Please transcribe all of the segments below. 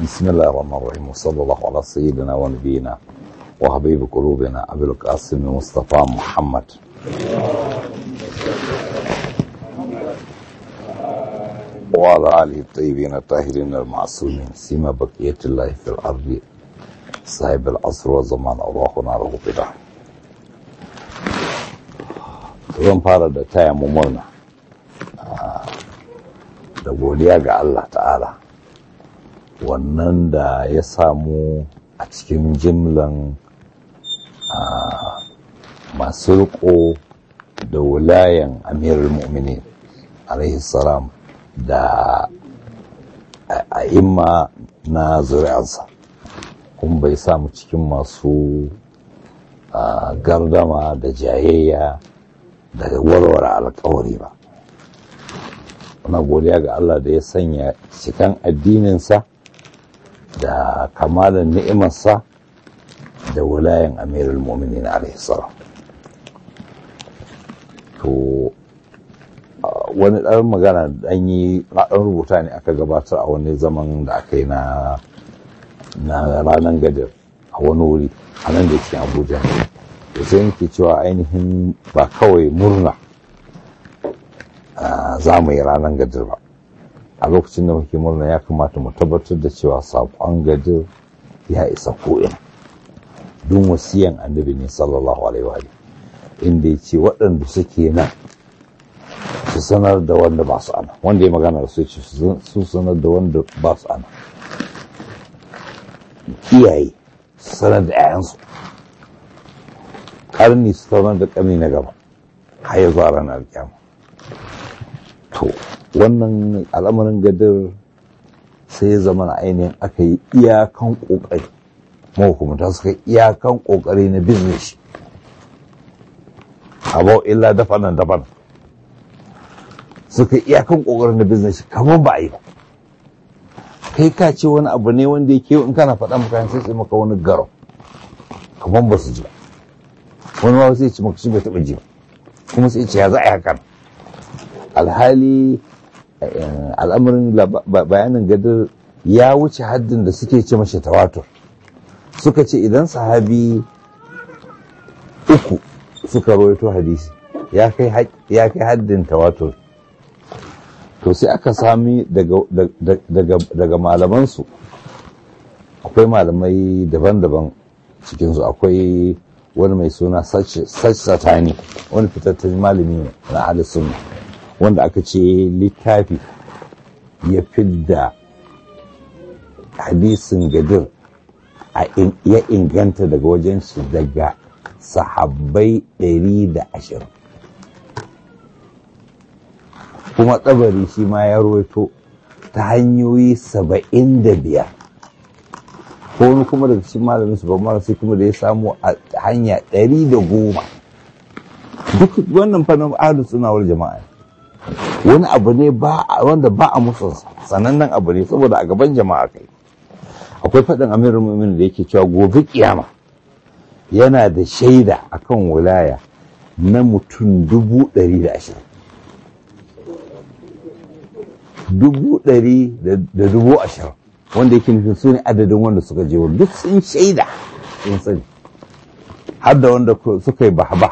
بسم الله الرحمن الرحيم وصلى الله على سيدنا ونبينا وحبيب قلوبنا أبي القاسم مصطفى محمد وعلى آله الطيبين الطاهرين المعصومين سيما بقية الله في الأرض صاحب العصر والزمان أرواحنا له بدا zan fara da taya mu murna da godiya ga Allah ta'ala wannan da ya samu a cikin jimlan masu riko da wulayen amirul mu'minin alaihi salam da a'imma na zuri'ansa kuma bai samu cikin masu gardama da jayayya da warware alkawari ba muna godiya ga Allah da ya sanya cikan addininsa da kamalan ni'imarsa da wulayen amirul mu'minin alaihi salam to wani ɗan magana ɗan yi ɗan rubuta ne aka gabatar a wani zaman da aka yi na ranar gadir a wani wuri a nan da cikin abuja da sai nake cewa ainihin ba kawai murna za mu yi ranar gadir ba a lokacin da muke murna ya kamata mu tabbatar da cewa saƙon gadir ya isa ko'ina don wasiyan annabi ne sallallahu alaihi wa inda ya ce waɗanda suke nan su sanar da wanda ba su ana wanda ya magana da su ce su sanar da wanda ba su ana iyaye su sanar da 'ya'yansu ƙarni su sanar da ƙarni na gaba har ya zuwa ranar kyama to wannan al'amarin gadar sai ya zama na ainihin aka yi iyakan ƙoƙari mahukumta suka yi iyakan ƙoƙari na business abau illa dafa nan daban suka iyakan kokarin da business kamar ba a yi ba kai ka ce wani abu ne wanda yake in kana faɗa maka sai sai maka wani garo kamar ba su ji ba wani ma sai ce maka shi bai taɓa ji ba kuma sai ce ya za a yi hakan alhali al'amarin bayanin gadar ya wuce haddin da suke ce mashi tawatur suka ce idan sahabi uku suka rawaito hadisi ya kai haddin tawatur to sai aka sami daga malamansu akwai malamai daban-daban cikinsu akwai wani mai suna satani wani fitattun malami na alisun wanda aka ce littafi ya fidda hadisin gadir ya inganta daga wajen shi daga sahabbai 120 kuma tsabari shi ma ya roito ta hanyoyi saba'in da biyar ko wani kuma daga cikin malamin su ban sai kuma da ya samu a hanya ɗari da goma duk wannan fannin ahlu sunawar jama'a wani abu ne wanda ba a musu sanannen abu ne saboda a gaban jama'a kai akwai faɗin amirin mumin da yake cewa gobe kiyama yana da shaida akan wilaya na mutum dubu ɗari da ashirin dubu ɗari da dubu ashirin wanda yake nufin su ne adadin wanda suka je duk sun shaida sun sani har da wanda suka yi bahaba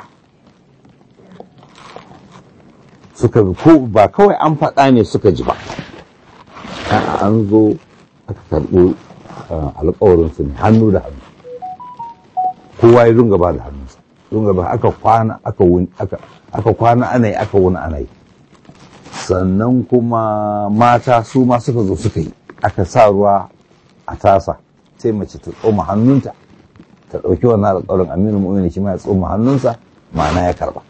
suka ko ba kawai an faɗa ne suka ji ba an zo aka karɓi alƙawarinsu ne hannu da hannu kowa ya dunga ba da hannunsa dunga ba aka kwana aka kwana ana yi aka wuni ana yi sannan kuma mata su ma suka zo suka yi aka sa ruwa a tasa sai mace ta tsoma hannunta ta ɗauki wannan alƙawarin aminu mu'mini shi ma ya tsoma hannunsa ma'ana ya karba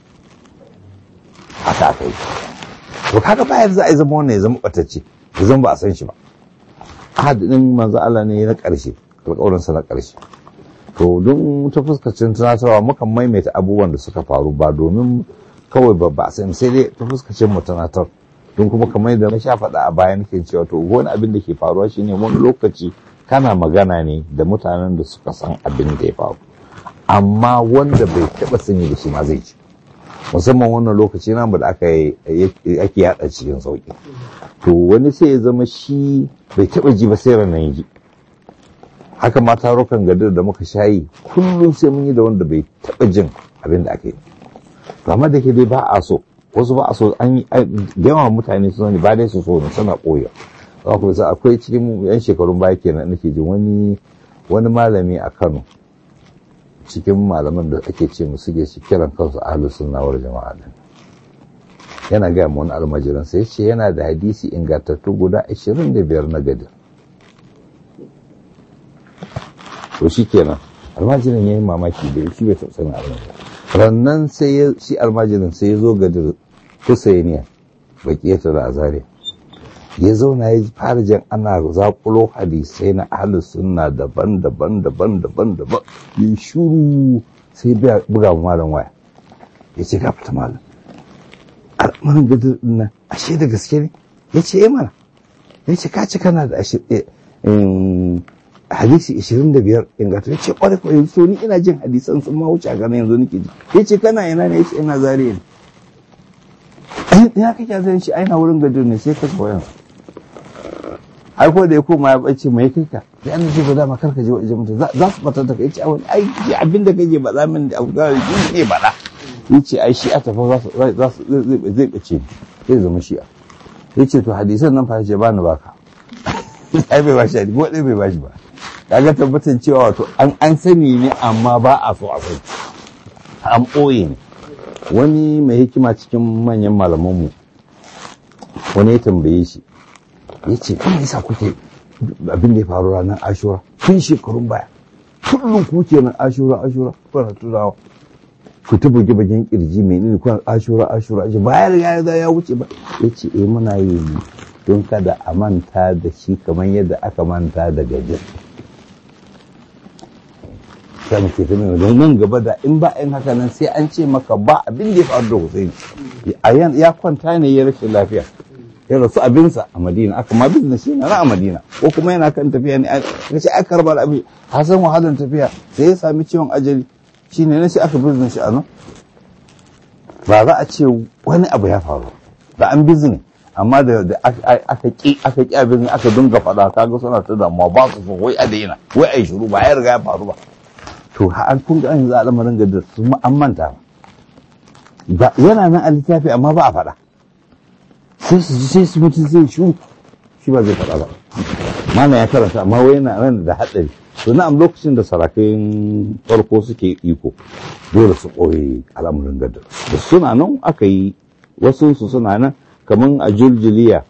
haka aka yi to kaga ba yanzu a yi zama wannan ya zama ɓatacce ya zama ba a san shi ba ahadin manzo Allah ne na ƙarshe alƙawarinsa na ƙarshe to don ta fuskacin tunatarwa mukan maimaita abubuwan da suka faru ba domin kawai ba ba sai sai dai ta fuskacin mu tunatar don kuma kamar da na sha faɗa a bayan ke cewa to wani abin da ke faruwa shine wani lokaci kana magana ne da mutanen da suka san abin da ya faru amma wanda bai taɓa sani da shi ma zai ci musamman wannan lokaci namu da aka ake yada cikin sauki to wani sai ya zama shi bai taba ji ba sai ranar ji haka ma tarukan gadar da muka shayi kullum sai mun yi da wanda bai taba jin abin da aka yi to amma da ke dai ba a so wasu ba a so an yi yawan mutane su ne ba dai su so ne suna koya za ku sa akwai cikin yan shekarun baya kenan nake jin wani wani malami a Kano cikin malaman da ake ce mu suke shi kiran kansu ahlus sunna wal jama'a din yana ga mu wani almajiran sai ce yana da hadisi ingantattu guda 25 na gadi to shikenan almajirin yayin mamaki da shi bai taɓa sanin almajirin rannan sai ya shi almajirin sai ya zo gadir Husainiya bakiyata da Azariya ya zauna ya fara jan ana zakulo hadisai na ahlus sunna daban-daban daban-daban daban ya shuru sai buga malam waya ya ce ga fita malam al'amarin gadir nan ashe da gaske ne ya ce mana ya ce ka ci kana da hadisi 25 ingata ya ce kwarai kwarai so ni ina jin hadisan sun ma wuce a gana yanzu nake ji ya ce kana ina ne ya ce ina zariya ne ya kake zai shi aina wurin gadir ne sai ka wayan ai ko da ya koma ya bace mai kai ka sai an ce ba dama kar ka je wajen mutum za su fata da kai ce wani ai abin da kake ba za min da abu da shi ne ba da yace ai shi a tafi za su zai bace zai zama shi'a yace to hadisan nan fa ce ba ni baka ai bai bashi hadisi ko dai bai bashi ba kaga tabbatar cewa wato an an sani ne amma ba a so a sani an ɓoye ne wani mai hikima cikin manyan malamanmu wani ya tambaye shi ya ce kan yasa kuke abin da ya faru ranar ashura tun shekarun baya kullum ku nan ashura ashura kuna tunawa ku ta buge bagen kirji mai nini kuna ashura ashura ashura bayan ya ya wuce ba ya ce eh muna yi don kada a manta da shi kamar yadda aka manta da gajin sai muke ta mai don nan gaba da in ba in haka nan sai an ce maka ba abin da ya faru da Hussein ya kwanta ne ya rashin lafiya ya rasu abinsa a Madina aka ma business shi na a Madina ko kuma yana kan tafiya ne aka ce aka karbar abin hasan wahalar tafiya sai ya sami ciwon ajali shine ne sai aka business shi a nan ba za a ce wani abu ya faru da an business amma da aka ki aka ki abin aka dinga faɗa kaga suna ta damuwa ba su so wai a daina wai a yi shiru ba ya riga ya faru ba to an kun ga yanzu al'amarin ga su an manta ba yana nan a littafi amma ba a faɗa sai su ji sai su mutum zai shu shi ba zai faɗa ba mana ya karanta amma wai yana nan da haɗari to na'am lokacin da sarakai farko suke iko dole su ɓoye al'amarin gadar da suna nan aka yi wasu su suna nan kamar a juljiliya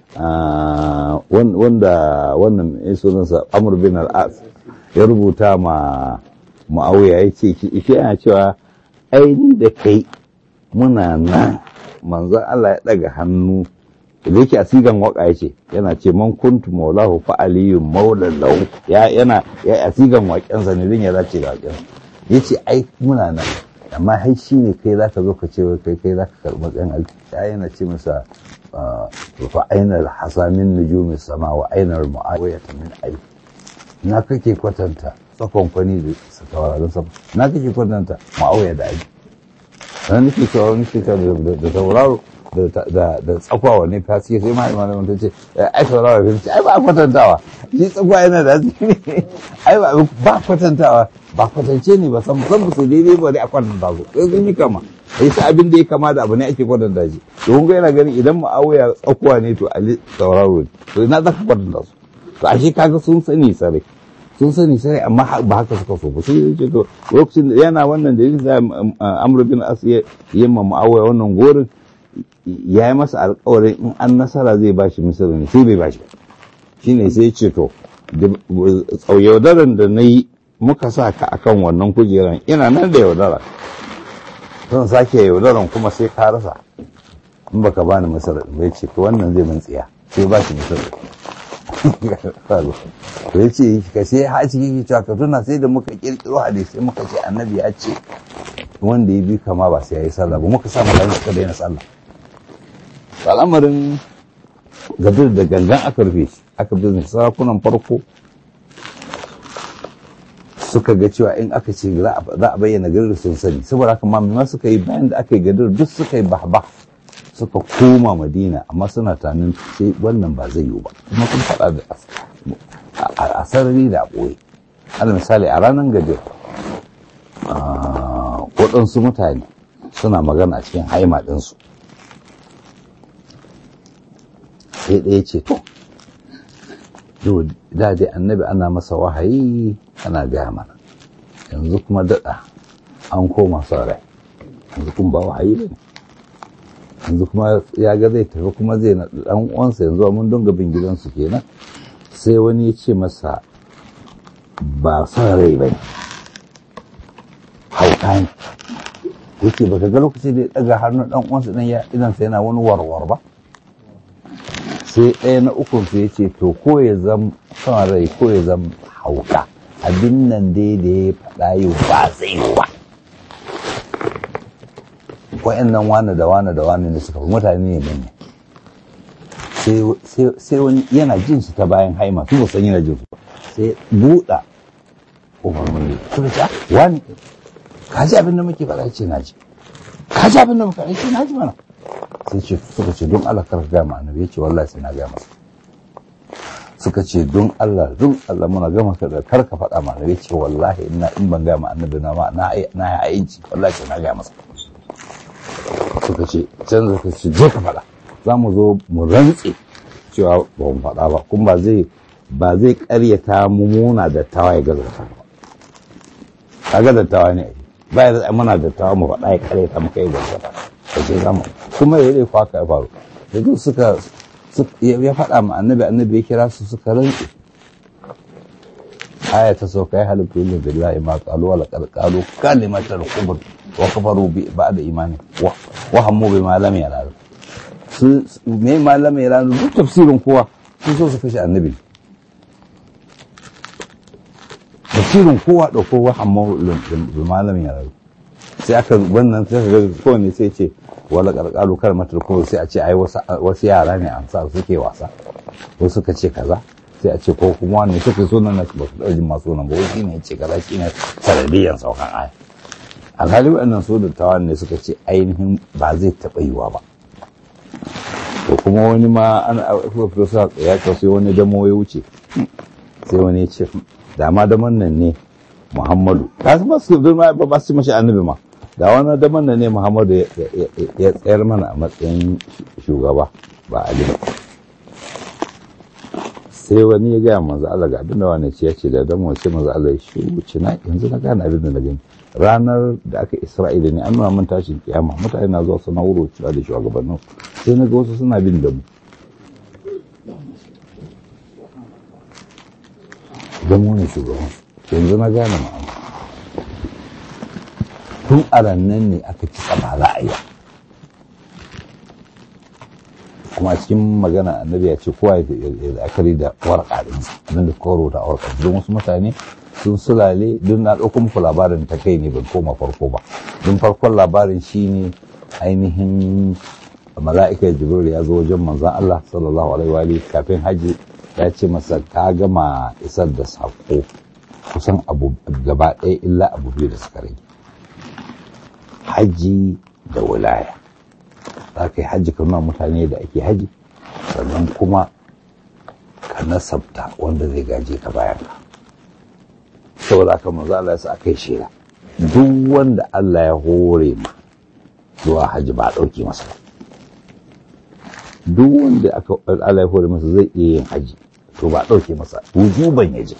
wanda wannan sunansa amur bin al'as ya rubuta ma ma'auya ya ce ike yana cewa aini da kai muna nan manzon Allah ya daga hannu da yake a sigan waka ya ce yana ce man kuntu maulahu fa aliyun maulan lahu ya yana ya a sigan waƙensa ne din ya dace da waƙen ya ce ai muna nan amma hai shi ne kai za ka zo ka ce kai kai za ka karɓi matsayin alki ya yana ce masa fa ainar hasamin nujumin sama wa ainar mu'awiyata min aiki na kake kwatanta tsakon kwani da taurarin sama na kake kwatanta ma'auya da aji sannan nake cewa wani shekara da tauraro da tsakwa wani fasiye sai ma imanin ta ce ai tauraro ya ce ai ba kwatantawa shi tsakwa yana da ne ai ba kwatantawa ba kwatance ne ba san san su daidai ba dai a kwatanta su sai sun yi kama ai sai abin da ya kama da abu ne ake kwatanta shi to kun ga yana ganin idan ma'auya tsakwa ne to ali tauraro ne to ina za ka kwatanta su to ashe kaga sun sani sarai sun sani sai amma ba haka suka so ba sai ya ce to lokacin da yana wannan da yake amr bin as ya yi ma muawiya wannan gorin ya yi masa alƙawarin in an nasara zai bashi misali ne sai bai bashi ba shine sai ya ce to yaudaran da na yi muka sa ka akan wannan kujeran ina nan da yaudara zan sake yaudaran kuma sai ka rasa in baka bani misali bai ce to wannan zai man tsiya sai ba shi misali to ya ce ka sai ha ciki cewa ka tuna sai da muka kirkiro hadisi muka ce annabi ya ce wanda ya bi kama ba sai ya yi sallah ba muka sa mutane suka daina sallah al'amarin gadir da gangan aka rufe shi aka bi sarakunan farko suka ga cewa in aka ce za a bayyana gadir sun sani saboda haka ma suka yi bayan da aka yi gadir duk suka yi bahbah suka koma madina amma suna tanin sai wannan ba zai yiwu ba kuma sun faɗa da a sarari da ɓoye ala misali a ranar gadir waɗansu mutane suna magana a cikin haima ɗinsu sai ɗaya ce to yau da dai annabi ana masa wahayi ana gaya mana yanzu kuma daɗa an koma son rai yanzu kuma ba wahayi ba ne yanzu kuma ya ga zai tafi kuma zai na ɗan uwansa yanzu mun dunga bin gidansu kenan sai wani ya ce masa ba son rai ba ne hauka ne yake baka ga lokaci da ya ɗaga hannun ɗan uwansa ɗan ya idansa yana wani warwar ba sai ɗaya na ukun su ya ce to ko ya zam son rai ko ya zam hauka abin nan dai da ya faɗa yau ba zai yi ba wa'annan wane da wane da wane ne suka fi mutane ne manya sai wani yana jin su ta bayan haima su san yana jin su sai buɗa umarni suka ce wani ka ji abin da muke faɗa ce na ji ka ji abin da muke faɗa ce na ji mana sai ce suka ce don Allah karka gaya ma annabi ya ce wallahi sai na gaya masa suka ce don Allah don Allah muna gama ka da karka faɗa ma annabi ya ce wallahi ina in ban gaya ma annabi na ma na na ya ayinci wallahi sai na gaya masa suka ce can suka ce je ka faɗa za mu zo mu rantse cewa ba mu faɗa ba kuma ba zai ba zai ƙaryata mu muna da tawa ya gaza ba kaga da tawa ne ba ya muna da tawa mu faɗa ya ƙaryata mu kai gaza ba sai zama kuma ya yi kwaka ya faru da duk suka ya faɗa ma annabi annabi ya kira su suka rantse aya ta sauka ya halittu yin billahi ma qalu wala qad qalu kalimatal kubur wa kafaru bi ba'da imani wa hammu bi ma lam yalal su me ma lam yalal duk tafsirin kowa sun so su kashe annabi tafsirin kowa da kowa hammu bi ma lam yalal sai aka wannan sai ga kowane sai ce wala karkaru kar matar kuma sai a ce ai wasu yara ne an sa suke wasa wasu suka ce kaza sai a ce ko kuma wani suka so nan ba su ɗauki masu nan ba wani ne ce kaza shine sanadiyan saukan aya alhali waɗannan su dattawan ne suka ce ainihin ba zai taɓa yiwa ba to kuma wani ma an professor ya ce sai wani damo ya wuce sai wani ya ce dama daman nan ne muhammadu ka ba su ba su mashi annabi ma da wani daman nan ne muhammadu ya tsayar mana a matsayin shugaba ba ali ba sai wani ya gaya manzo Allah ga abin da wani ce ya ce da dan wace manzo Allah ya shi wuce na yanzu na gane abin da na gani ranar da aka Isra'ila ne an nuna mun tashin kiyama mutane na zuwa suna wuro cewa da shugabannin sai na ga wasu suna bin da mu don wani shugaban yanzu na gane ma'ana tun a rannan ne aka ci ba za a yi kuma cikin magana annabi ya ce kowa ya la'akari da warka din abin da koro da warka don wasu mutane sun sulale don na ɗauko muku labarin ta kai ne ban koma farko ba don farkon labarin shine ainihin mala'ika jibril ya zo wajen manzon Allah sallallahu alaihi wa kafin haji ya ce masa ka gama isar da sako kusan abu gaba ɗaya illa abu biyu da suka rage haji da wilaya za ka yi hajji ka nuna mutane da ake haji sannan kuma ka nasabta wanda zai gaje ka bayan ka saboda haka manzo Allah ya sa aka yi shela duk wanda Allah ya hore ma zuwa haji ba a ɗauke masa ba duk wanda aka Allah ya hore masa zai iya yin haji to ba a ɗauke masa wujuban ya je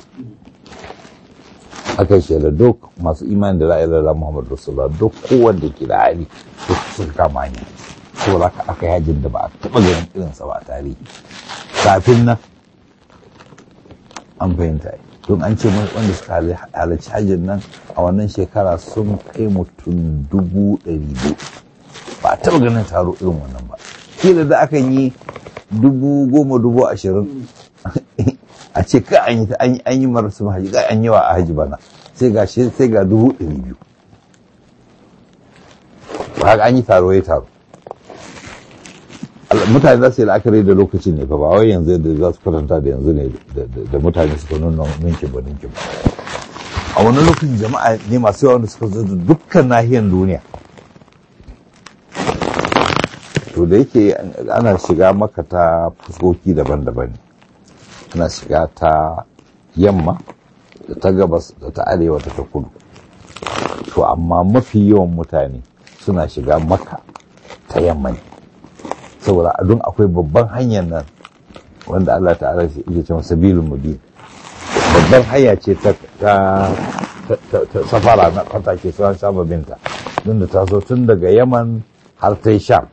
aka yi shela duk masu imani da ra'ayin Allah Muhammadu Rasulullah duk kowanne ke da hali suka kama hanya saboda haka aka yajin da ba a taɓa ganin irinsa ba a tarihi kafin nan an fahimta don an ce wanda suka halarci hajjin nan a wannan shekara sun kai mutum dubu ɗari biyu ba a taɓa ganin taro irin wannan ba kila da akan yi dubu goma dubu ashirin a ce ka an yi an yi marasu haji ka an yi wa a haji bana sai ga sai ga dubu ɗari biyu ba an yi taro ya taro mutane za su yi la'akari da lokacin ne fa ba wai yanzu da za su kwatanta da yanzu ne da mutane suka nuna ninkin ba ninkin ba a a wani lokacin jama'a ne masu yawa wanda suka zo da dukkan nahiyar duniya to da yake ana shiga maka ta fuskoki daban-daban ana shiga ta yamma da ta gabas da ta arewa da ta kudu to amma mafi yawan mutane suna shiga maka ta yamma ne saboda a don akwai babban hanyar nan wanda Allah ta'ala yake cewa sabilul mubin babban hanya ce ta safara na fatake sauran sababinta don da ta zo tun daga yaman har ta sham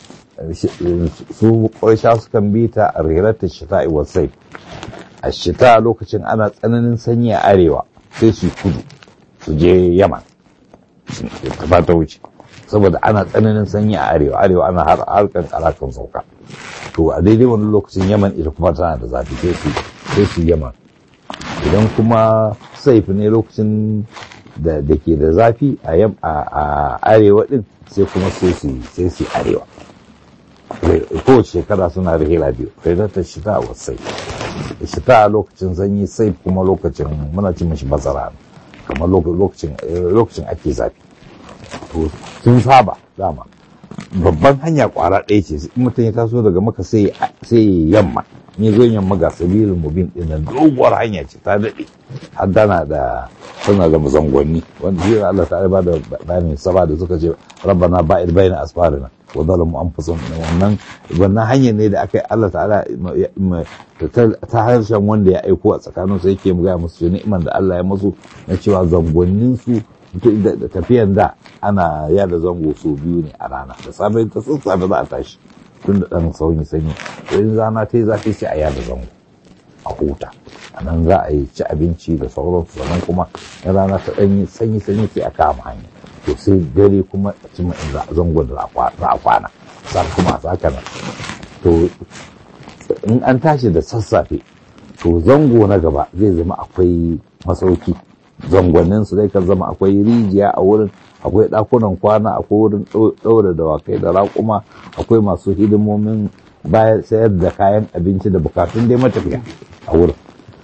su ƙwarsha sukan bi ta a riratar shita wasai a shita lokacin ana tsananin sanyi a arewa sai su kudu su je yaman ta ba ta wuce saboda ana tsananin sanyi a arewa arewa ana har harkan karakan sauka to a daidai wani lokacin yaman ita kuma tana da zafi sai su yaman idan kuma saif ne lokacin da ke da zafi a arewa din sai kuma sai su arewa kowace shekara suna rihila biyu ta shita wa sai shita a lokacin sanyi sai kuma lokacin muna cin mashi bazara kamar lokacin ake zafi to sun saba dama babban hanya kwara ɗaya ce in mutum ya taso daga maka sai yamma ni zo yamma ga sabirin mubin din nan doguwar hanya ce ta daɗe har dana da suna da mazangonni wanda shi Allah ta ba da bayani saba da suka ce rabbana ba'id baina asfarina wa zalamu anfusahum wannan wannan hanyar ne da aka yi Allah ta'ala ta harshen wanda ya aiko a tsakanin su yake gaya musu ni'iman da Allah ya musu na cewa zangonnin su da tafiyan da ana yada zango su biyu ne a rana da safe ta sun safe za a tashi tun da ɗan sauyi sanyi in rana ta yi zafi sai a yada zango a huta a nan za a yi ci abinci da sauransu sannan kuma in rana ta ɗanyi sanyi sanyi sai a kama hanya to sai dare kuma a cima in zangon da za a kwana sa kuma a saka nan to in an tashi da sassafe to zango na gaba zai zama akwai masauki zangonnin su zai kan zama akwai rijiya a wurin akwai ɗakunan kwana akwai wurin ɗaura dawakai da raƙuma akwai masu hidimomin bayan sayar da kayan abinci da bukatun dai matafiya a wurin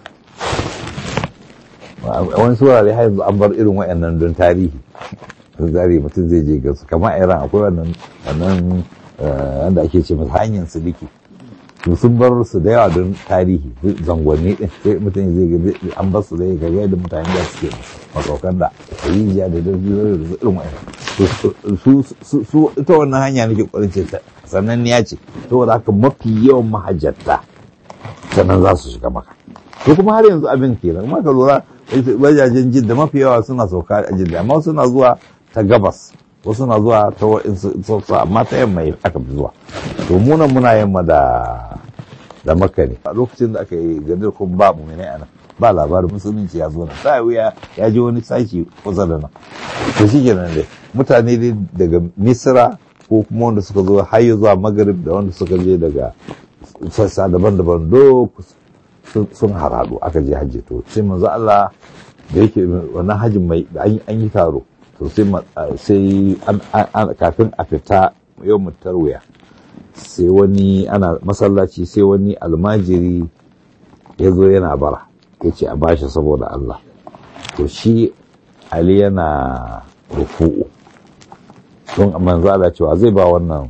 wani surare har yanzu an bar irin wayannan don tarihi zari mutum zai je gasu kamar iran akwai wannan wannan wanda ake ce masa hanyar siliki to sun bar su da yawa don tarihi zangonni din sai mutum zai ga an bar su zai ga da mutane da suke masaukan da rijiya da da irin wa'in su ita wannan hanya nake kwarin ce sannan ya ce saboda haka mafi yawan mahajjata sannan za su shiga maka to kuma har yanzu abin kenan kuma ka lura wajajen jidda mafi yawa suna sauka a jidda amma suna zuwa ta gabas wasu na zuwa ta wa'insu amma ta yamma aka fi zuwa to muna muna yamma da da makka ne a lokacin da aka yi gadir kun ba mu ne ana ba labarin musulunci ya zo na ta wuya ya ji wani sashi kusa da nan to shi kenan dai mutane dai daga misira ko kuma wanda suka zo har zuwa magarib da wanda suka je daga sassa daban-daban do sun haradu aka je hajji to sai manzo Allah da yake wannan hajjin mai an yi taro to sai kafin a fita yau tarwiya sai wani ana masallaci sai wani almajiri ya zo yana bara ya ce a bashi saboda Allah to shi Ali yana rufu'u don manzala cewa zai ba wannan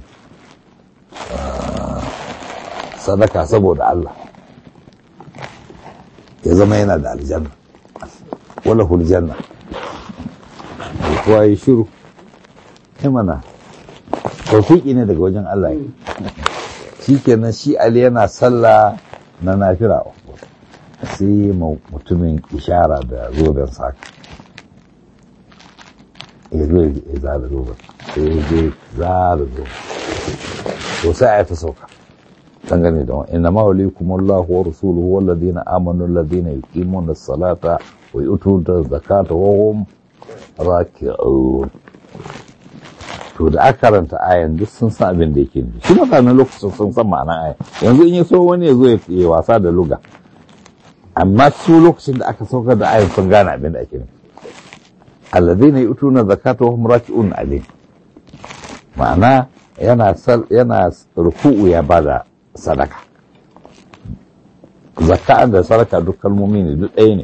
sadaka saboda Allah ya zama yana da aljanna wala huljanna kowa ya shiru mana tawfiki ne daga wajen Allah shi kenan shi Ali yana sallah na nafira sai mutumin ishara da zoben saka ya zo ya zara zoben sai ya je zara zoben to sai a ta sauka dangane da wani inna mawalikum Allah wa rasuluhu walladina amanu alladina yuqimuna as-salata wa yu'tuna zakata wa hum raki'un to da aka karanta ayan duk sun san abin da yake nufi shi mutanen lokacin sun san ma'anar ayan yanzu in ya so wani ya zo ya wasa da luga amma su lokacin da aka saukar da ayan sun gane abin da ake nufi alladhina yu'tuna zakata wa hum raki'un alayh ma'ana yana yana ruku'u ya bada sadaka zakka da sadaka duk kalmomi ne duk ɗaya ne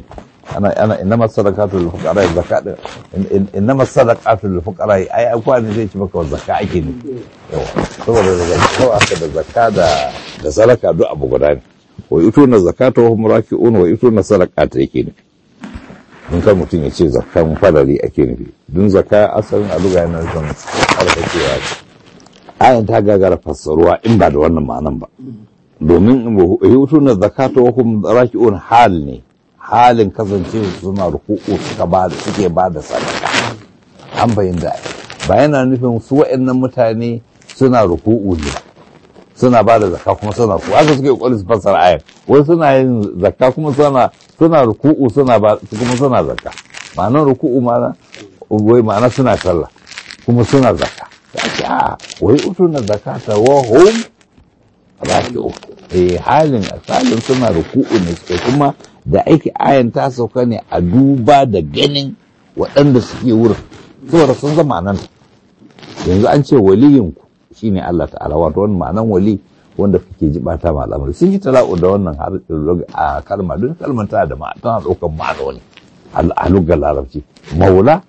ana ana innama sadaqatu lil fuqara zakat innama sadaqatu lil fuqara ai akwa ne zai ci maka zakka ake ne yawa saboda daga kawai aka da zakka da da sadaka duk abu guda ne wa yutuna zakata wa hum raki'un wa yutuna sadaqata yake ne in kan mutum ya ce zakkan fadari ake nufi dun zakka asalin a luga yana nufin alfakewa ayan ta gagara fassaruwa in ba da wannan ma'anan ba domin yutuna zakata wa hum raki'un hal ne halin kasance suna ruku'u suka ba suke ba da sadaka an bayyana ba yana nufin su wa'annan mutane suna ruku'u ne suna ba da zakka kuma suna ku haka suke kokarin su fassara ayar wai suna yin zakka kuma suna suna ruku'u suna ba kuma suna zakka ma'anar ruku'u ma'ana wai ma'ana suna sallah kuma suna zakka ta ce a wai utuna zakata wa hum raki'u eh halin asalin suna ruku'u ne suke kuma da aiki ayan ta sauka ne a duba da ganin waɗanda suke wurin saboda sun zama nan yanzu an ce waliyinku shine Allah ta'ala wato wannan ma'anan wali wanda kake ji bata ma al'amari sun yi tala'u da wannan har a kalma don kalmar tana da ma'ana tana ɗaukar ma'anoni a lugar larabci maula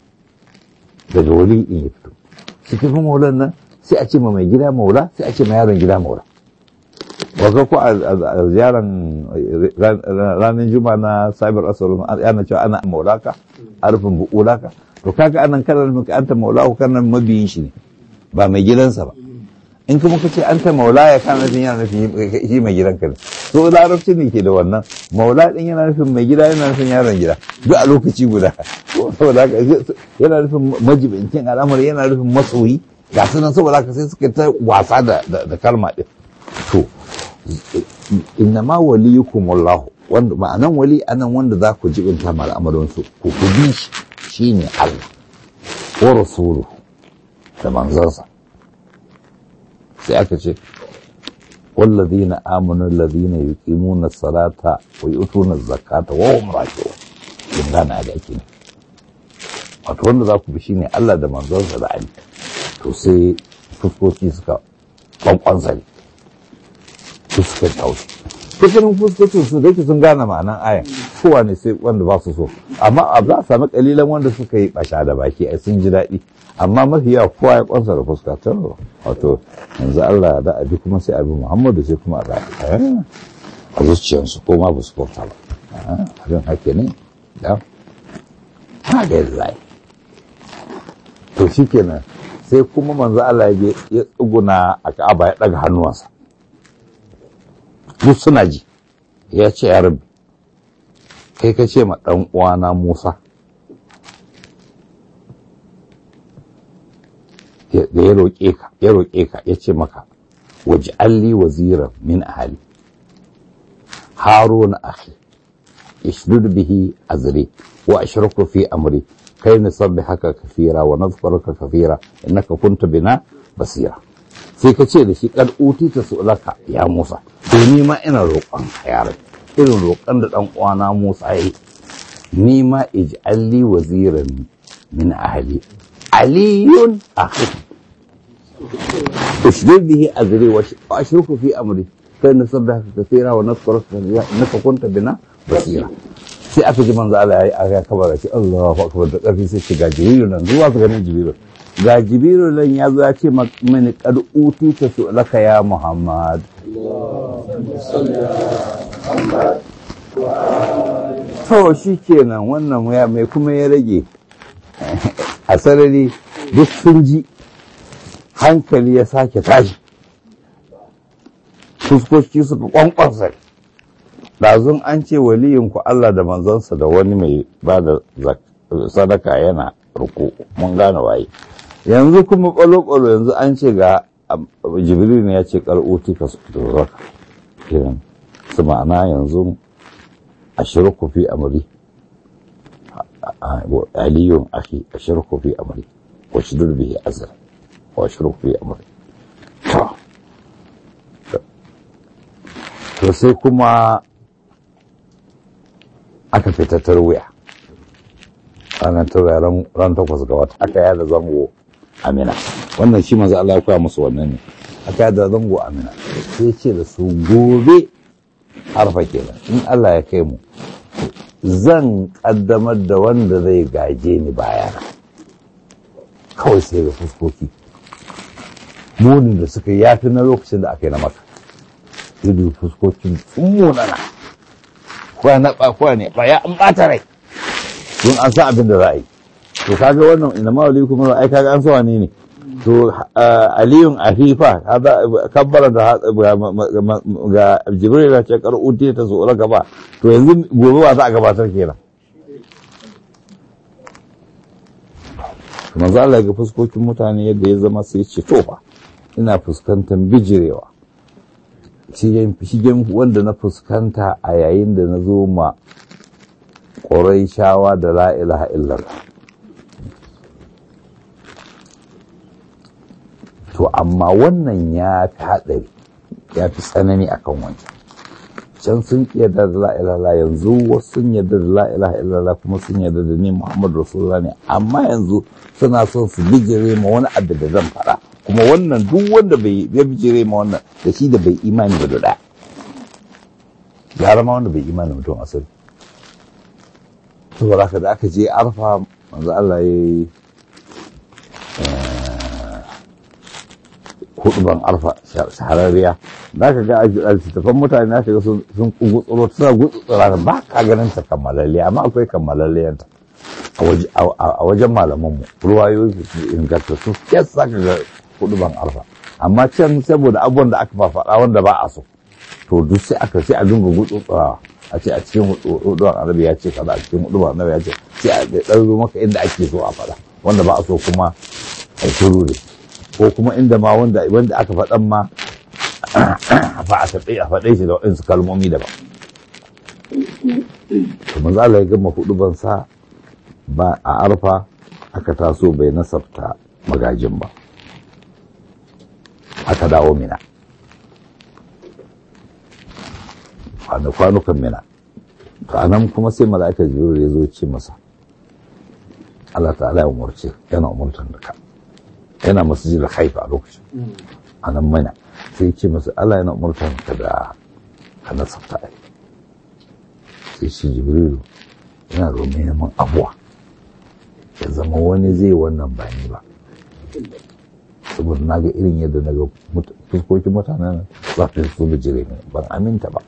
daga wali in ya fito shi tafi maulan nan sai a ce ma mai gida maula sai a ce ma yaron gida maula waka ko a ziyaran ranar juma na sabar asalin ana cewa ana maulaka arfin bu'ulaka to kaga anan kana nufin ka anta maulahu kana mabiyin shi ne ba mai gidansa ba in kuma ka ce anta maula ya kana nufin yana nufin shi mai gidanka ne so larabci ne ke da wannan maula din yana nufin mai gida yana nufin yaron gida duk a lokaci guda saboda haka yana nufin majibincin al'amari yana nufin masoyi ga su nan saboda haka sai suka ta wasa da da kalma din to innama waliyukum wallahu wanda ma'anan wali anan wanda za ku jibinta ma al'amarin su ku ku bi shi shine Allah wa rasuluhu da manzansa sai aka ce wallazina amanu allazina yuqimuna salata wa yu'tuna zakata wa hum raki'un kin gana da ake ne wato wanda za ku bi shine Allah da manzansa da Ali to sai fuskoki suka kwankwansa ne su suka tausi kusurin fuskocin su dake sun gane ma'anan ayan kowa ne sai wanda ba su so amma a za a sami kalilan wanda suka yi basha da baki a sun ji daɗi amma mafi yawa kowa ya kwansa da fuska ta wato yanzu Allah da abi kuma sai abi Muhammadu sai kuma a a zuciyarsu ko ma ba su kwanta ba abin hake ne da ha ga yadda zai to shi kenan sai kuma manzo Allah ya tsuguna a Ka'aba ya daga hannuwansa duk suna ji ya ce ya rabbi kai ka ce ma ɗan uwana Musa da ya roƙe ka ya roƙe ka ya ce maka waje alli waziran min ahali haruna akhi ishdud bihi azri wa ashraku fi amri kai haka kafira wa nadhkuruka kafira innaka kunta bina basira sai ka ce da shi kad utita su'laka ya Musa to ni ma ina roƙon yaran irin roƙon da dan uwana Musa yayi ni ma ij'alli waziran min ahli aliyun akhi ushdud bihi azri wa ashruku fi amri kai nasabbaka kathira wa nadhkuruka kathira innaka kunta bina basira sai aka ji manzo Allah ya yi kabara shi Allahu akbar da karfi sai ce ga jibrilu nan zuwa su ganin jibrilu ga jibrilu nan ya zo ya ce mini kad uti ta su laka ya Muhammad to shi kenan wannan ya mai kuma ya rage a sarari duk sun ji hankali ya sake tashi fuskoki suka kwankwansa ɗazun an ce waliyinku Allah da manzansa da wani mai ba da sadaka yana ruku mun gane waye yanzu kuma ɓalo-ɓalo yanzu an ce ga jibril ne ya ce ƙar'uti ka zaka kiran su ma'ana yanzu a shirku fi amri aliyun aki a shirku fi amri wa shidur bihi azra wa shirku fi amri to sai kuma aka fita tarwiya ranar tarwiya ran takwas ga wata aka yada zango amina wannan shi maza Allah ya koya musu wannan ne aka yada zango amina sai ce da su gobe harfa kenan in Allah ya kai mu zan kaddamar da wanda zai gaje ni bayana kawai sai ga fuskoki munin da suka yafi na lokacin da aka yi na maka ido fuskokin sun munana kwana ba kwane ba ya an bata rai don an san abin da za a yi to kaga wannan ina ma wali kuma ai kaga an sawa ne ne to aliyun afifa kabbara da ga jibril da ce kar uti ta so gaba to yanzu gobe ba za a gabatar kenan manzo Allah ga fuskokin mutane yadda ya zama sai ce to fa ina fuskantar bijirewa shigen wanda na fuskanta a yayin da na zo ma ƙorai shawa da la ilaha illallah to amma wannan ya fi haɗari ya fi tsanani akan wancan can sun yarda da la'ilala yanzu wasu sun yarda da la'ilaha illallah kuma sun yarda da ni muhammadu rasulullah ne amma yanzu suna son su bijire ma wani abu da zan faɗa kuma wannan duk wanda bai ya bijire ma wannan da shi da bai imani ba da ɗaya gara ma wanda bai imani mutum asali saboda haka da aka je arfa manzo Allah ya yi huduban arfa shahararriya za ka ga a littattafan mutane na shiga sun gutsuro suna gutsura ba ka ganin ta kammalalle amma akwai kammalalliyanta a wajen malamanmu ruwayoyi ingantattu kes za ka ga huduban arfa amma can saboda abubuwan da aka fafaɗa wanda ba a so to duk sai aka sai a dinga gutsurawa a ce a cikin huduban annabi ya ce kaza a cikin huduban annabi ya ce sai a ɗauro maka inda ake so a faɗa wanda ba a so kuma a shiru ne ko kuma inda ma wanda wanda aka faɗan ma fa a taɓe a faɗe shi da waɗansu kalmomi daban to manzo Allah ya gama huduban sa ba a arfa aka taso bai nasabta magajin ba aka dawo mina kwanukan mina to a nan kuma sai mala'ikar jibril ya zo ce masa Allah ta'ala ya umarce yana umurtan da ka yana masjidil haifa a lokacin a nan mana sai ce masa Allah yana umurtan ka da ka nasabta ai sai shi jibrilu yana domin neman abuwa ya zama wani zai wannan ba ni ba saboda na ga irin yadda na ga fuskokin mutanen za su su bijire ne ban aminta ba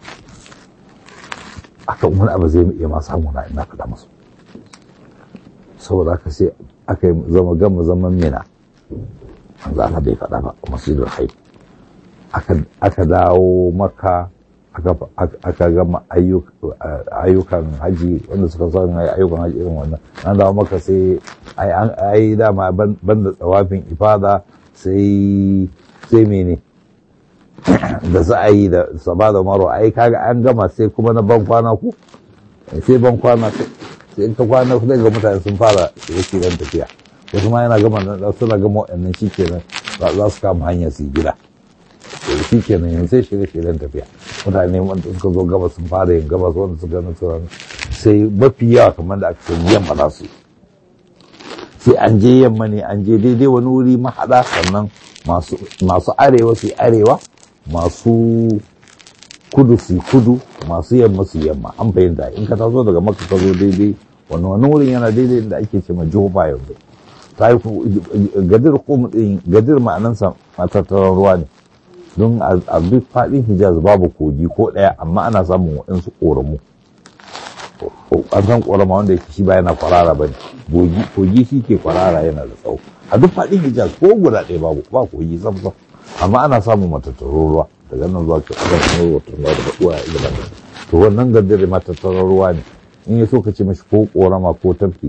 akan wani abu zai iya ma samu na ina faɗa masu saboda haka sai aka yi zama gama zaman mina manzo Allah bai faɗa ba masjidul haif aka dawo maka aka gama ayyukan haji wanda suka son ayyukan haji irin wannan an dawo maka sai ai dama banda tsawafin ifada sai sai mene da za a yi da saba da maro ai kaga an gama sai kuma na ban kwana ku sai ban kwana sai in ka kwana zai ga mutane sun fara shirye dan tafiya wasu ma yana gama nan suna gama waɗannan shi kenan za su kama hanyar su gida shi kenan yanzu sai shirye shiryen tafiya mutane wanda suka zo gaba sun fara yin gabas wanda suka gani sauran sai mafi yawa kamar da aka ce yamma za su sai an je yamma ne an je daidai wani wuri mahaɗa sannan masu arewa su arewa masu kudu su kudu masu yamma su yamma an fahimta in ka taso daga maka ka zo daidai wani wani wurin yana daidai inda ake ce ma jihoba yanzu ta yi gadir kum din gadir ma'anansa matattaran ruwa ne don a duk faɗin hijaz babu kogi ko ɗaya amma ana samun waɗansu ƙoramu an san ƙorama wanda shi ba yana kwarara ba ne kogi shi ke kwarara yana da tsawo a duk faɗin hijaz ko guda ɗaya babu ba kogi sam sam amma ana samun matattaran ruwa daga nan zuwa kan kan ruwa tun da uwa ya gaba to wannan gadir matattaran ruwa ne in ya so ka ce mashi ko ƙorama ko tafki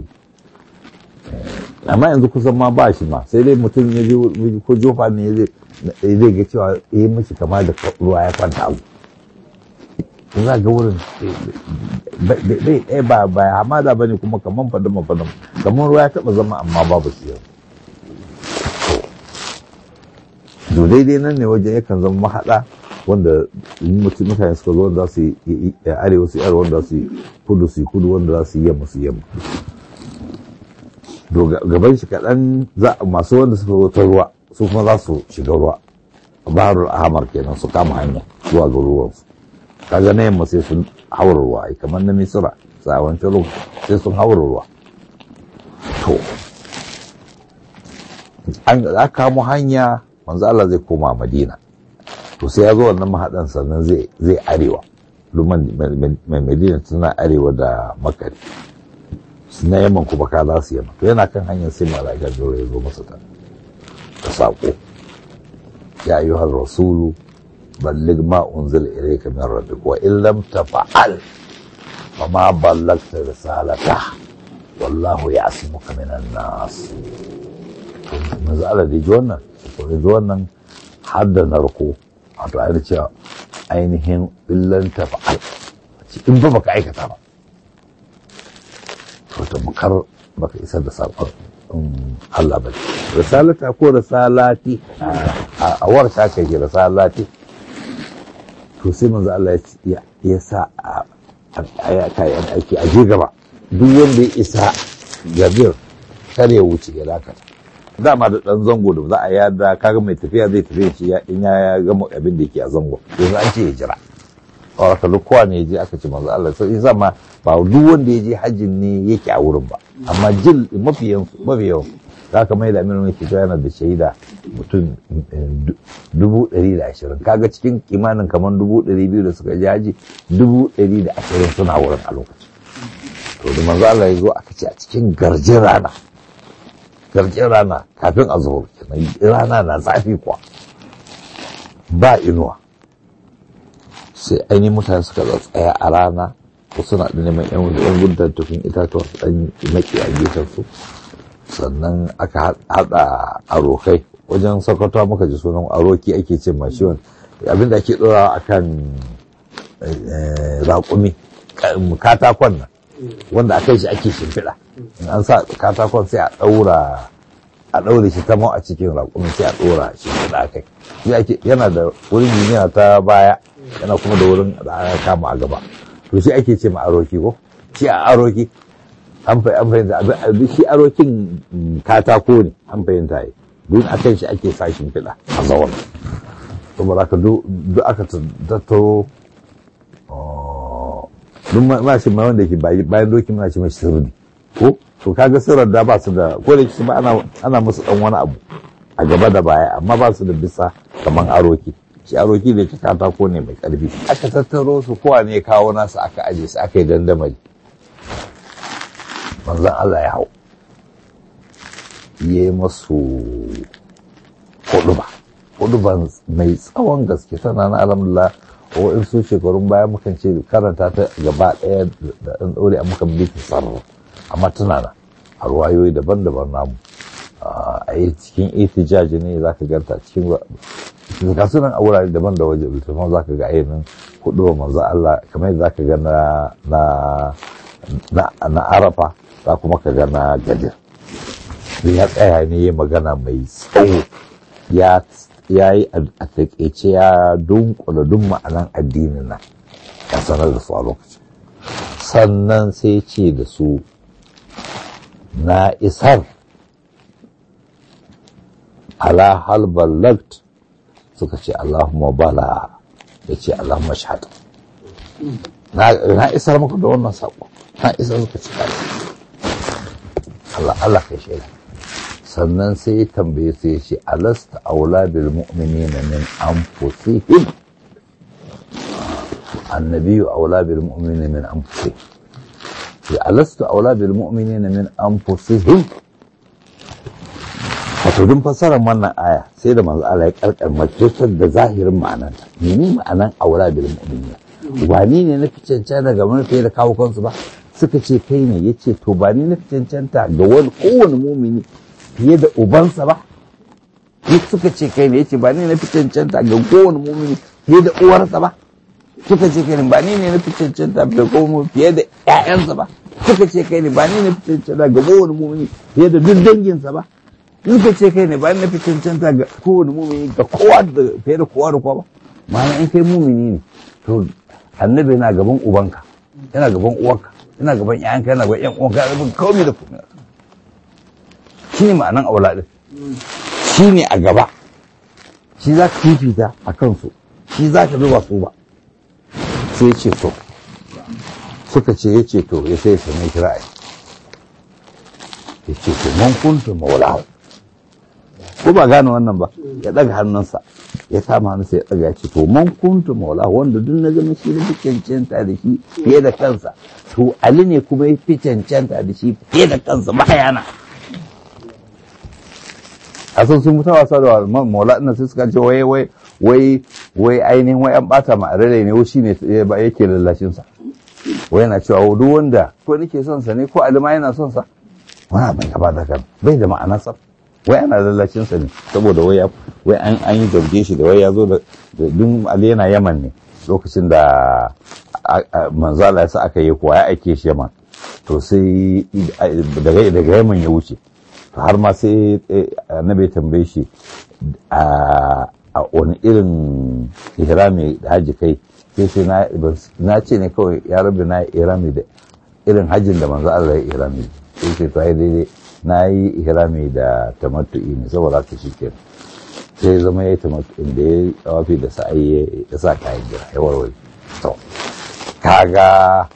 amma yanzu kusan ma ba shi ma sai dai mutum ya je ko jofa ne zai ga cewa ya yi mashi kama da ruwa ya kwanta abu za ga wurin bai ɗaya ba ba hamada ba ne kuma kaman fadama fadama kamar ruwa ya taɓa zama amma babu shi yau to daidai nan ne wajen yakan zama mahaɗa wanda mutane suka zo wanda su yi arewa su yi arewa wanda su yi kudu su yi kudu wanda za su yi yamma su yi yamma to gaban shi kaɗan masu wanda suka zo ta ruwa su kuma za su shiga ruwa baharul ahmar kenan su kama hanya zuwa ga ruwansu kaga na yamma sai sun haura ruwa ai kamar na misira sa wancan lokaci sai sun haura ruwa to an aka kamo hanya manzo Allah zai koma Madina to sai ya zo wannan mahaɗan sannan zai zai arewa luman mai Madina tana arewa da Makari na yamman kuma ka za su yamma to yana kan hanyar sai mala'ika jiro ya zo masa ta da saƙo ya yi har rasulu ballig ma unzil ilayka min rabbik wa in lam tafa'al fa ma ballagta risalata wallahu ya'simuka minan nas to manzo Allah da ji wannan to da ji wannan har da narko wato ai cewa ainihin illan tafa'al in ba baka aikata ba to tamkar baka isar da saƙon Allah ba risalata ko risalati a warta ka ke risalati to sai manzo Allah ya sa a kayan aiki a je gaba duk wanda ya isa gabir kar ya wuce ya dakata dama da dan zango da za a yada kaga mai tafiya zai tafiya shi in ya gama abin da yake a zango yanzu an ce ya jira a duk kowa ne ya je aka ce manzo Allah sai zama ba duk wanda ya je hajjin ne yake a wurin ba amma jil mafi yawan za ka mai da aminu mai fito yana da shaida mutum dubu ɗari da ashirin kaga cikin kimanin kamar dubu ɗari biyu da suka je haji dubu ɗari da ashirin suna wurin a lokacin to da manzo Allah ya zo aka ce a cikin garjin rana garjin rana kafin a zuhur rana na zafi kuwa ba inuwa sai ainihin mutane suka tsaya a rana ko suna da neman yan yan gudun tufin itatuwa su dan maki a gefen su sannan aka hada arokai wajen sokoto muka ji sunan aroki ake ce ma shi abinda ake dora akan raƙumi katakon nan wanda a kai shi ake shimfiɗa in an sa katakon sai a ɗaura a ɗaure shi ta a cikin raƙumi sai a ɗora shimfiɗa a kai yana da wurin yana ta baya yana kuma da wurin da aka kama a gaba to shi ake ce ma aroki ko shi a aroki an fahimta shi arokin katako ne an fahimta yi duk a kan shi ake sa shimfiɗa a zawon saboda aka duk aka tattaro duk ma shi ma wanda ke bayan doki muna shi mai sirri ko to kaga sirrar da ba su da ko da shi ba ana musu dan wani abu a gaba da baya amma ba su da bisa kaman aroki shi aroki da ta katako ne mai karfi aka tattaro su kowa ne kawo nasu aka aje su aka yi dandamali manzon Allah ya hau yi masu huduba huduban mai tsawon gaske tana na alhamdulillah ko in su shekarun baya mukan ce karanta ta gaba ɗaya da ɗan ɗaure a mukan bi ta sarra amma tana na a ruwayoyi daban-daban namu a yi cikin itijaji ne za ka ganta cikin ga sunan a wurare daban da waje littafin za ka ga ainihin hudu manzo Allah kamar yadda za ka ga na arafa za kuma ka ga na gadir ya tsaya ne ya magana mai tsawo ya yi a taƙaice ya dunkula duk ma'anan addinin nan ya sanar da su a lokacin sannan sai ce da su na isar ala hal ballagt suka ce Allahumma bala ya ce Allahumma shahad na isar maka da wannan saƙo na isar suka ce Allah Allah kai shaida sannan sai ya tambaye su ya ce alasta aula bil mu'minina min anfusihim annabiyu aula bil mu'minina min anfusihim ya alasta aula bil mu'minina min anfusihim wato dun fassarar wannan aya sai da manzo Allah ya karkar majalisar da zahirin ma'ananta mene ma'anan aula bil mu'minina wani ne na fi cancanta ga wani fiye da kawo kansu ba suka ce kai ne ya ce to ba ni na fi cancanta ga wani kowane mumini fiye da ubansa ba duk suka ce kai ne ya ce ba ni na fi cancanta ga kowane mumini fiye da uwarsa ba suka ce kai ne ba ni ne na fi cancanta ga kowane fiye da ƴaƴansa ba suka ce kai ne ba ni na fi cancanta ga kowane mumini fiye da duk danginsa ba suka ce kai ne ba ni na fi cancanta ga kowane mumini ga kowa da fiye da kowa da kowa ba ma'ana in kai mumini ne to annabi yana gaban ubanka yana gaban uwarka yana gaban ƴaƴanka yana gaban ƴan uwanka yana gaban komai da komai shi ne ma'anan aula ɗin shi ne a gaba shi za ka fifita a kansu shi za ka zuba su ba sai ce to suka ce ya ce to ya sai sanai kira a ya ce to man kuntu maulahu ko ba gane wannan ba ya daga hannunsa ya kama hannunsa ya daga ya ce to man kuntu maulahu wanda duk na zama shi da cancanta da shi fiye da kansa to ali ne kuma ya fi cancanta da shi fiye da kansa bayana a sun sun mutu wasa da maula ina sai suka ce wai wai wai wai ainihin wai an bata ma rere ne shi ne yake lallashin sa wai yana cewa duk wanda ko nake son sa ne ko alima yana son sa wani abin gaba da kan bai da ma'ana sa wai ana lallashin sa ne saboda wai wai an an yi zarge shi da wai ya zo da dun ali yana yaman ne lokacin da manzala ya sa aka yi kuwa ya aike shi yaman to sai daga daga yaman ya wuce to har ma sai annabi tambaye shi a wani irin ihrami da haji kai sai sai na ce ne kawai ya rabu na ihrami da irin hajjin da manzo Allah ya ihrami sai sai to ai daidai na yi ihrami da tamattu'i ne saboda ka shi kenan sai zama ya yi tamattu'in da ya tawafi da sa'ayi ya sa kayan jira ya warware to kaga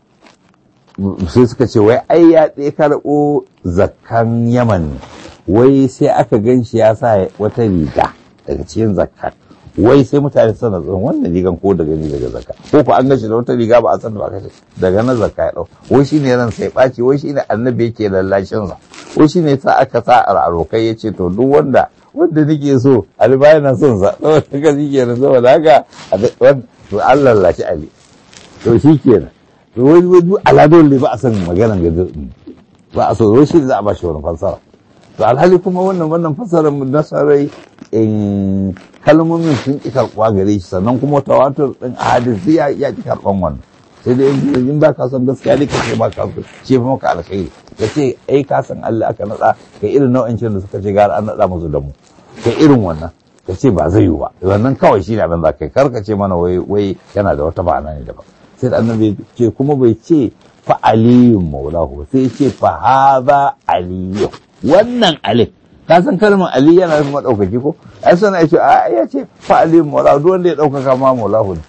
sai suka ce wai ai ya ɗaya karɓo zakkan yaman ne wai sai aka gan shi ya sa wata riga daga cikin zakka wai sai mutane suna tsoron wannan rigan ko daga ni daga zakka ko ko an gashi da wata riga ba a san da ba kashe daga na zakka ya ɗau wai shine ran sai ɓaci wai shine annabi yake lallashin sa wai shine sa aka sa arokai ya ce to duk wanda wanda nake so ali ba yana son sa saboda haka shi kenan saboda haka to an lallashi ali to shi kenan wani wani aladun ne ba a san maganan ga ba a so wai shi za a ba shi wani fassara to alhali kuma wannan wannan fassarar nasarai in kalmomin sun ki karɓuwa gare shi sannan kuma tawatur din hadisi ya ya ki karɓan wannan sai dai in ba ka san gaskiya ne ka ce ba ka so ce fa maka alkhairi ka ce ai ka san Allah aka nada ka irin nau'in da suka ce gara an nada musu da mu ka irin wannan ka ce ba zai yi ba wannan kawai shi ne abin da kai kar ka ce mana wai wai yana da wata ma'ana ne daban sai da annabi ce kuma bai ce fa aliyun maulahu sai ce fa haza aliyu wannan alif ka san kalmar ali yana nufin madaukaki ko ai sana ya ce a ya ce fa aliyun maulahu duk wanda ya daukaka ma maulahu ne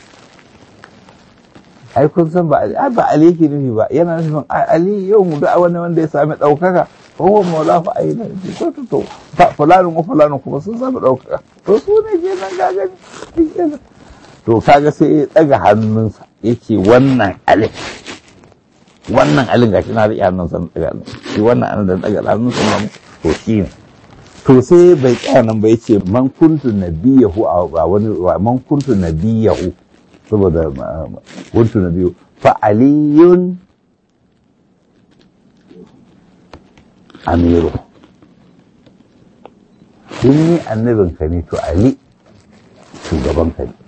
ai kun san ba ali ba ali yake nufi ba yana nufin ali yau mu da wani wanda ya sami daukaka ko huwa maulahu ai na ko to to fulanin ko fulanin kuma sun sami daukaka to su ne ke nan gagani to kaga sai ya daga hannunsa yake wannan alif wannan alin gashi na riƙe hannunsa na daga shi wannan alin da daga hannunsa na to shi ne to sai bai tsaya nan ba yace man kuntu nabiyahu a wani man kuntu nabiyahu saboda kuntu nabiyu fa aliyun amiru in ni annabinka ne to ali shugabanka ne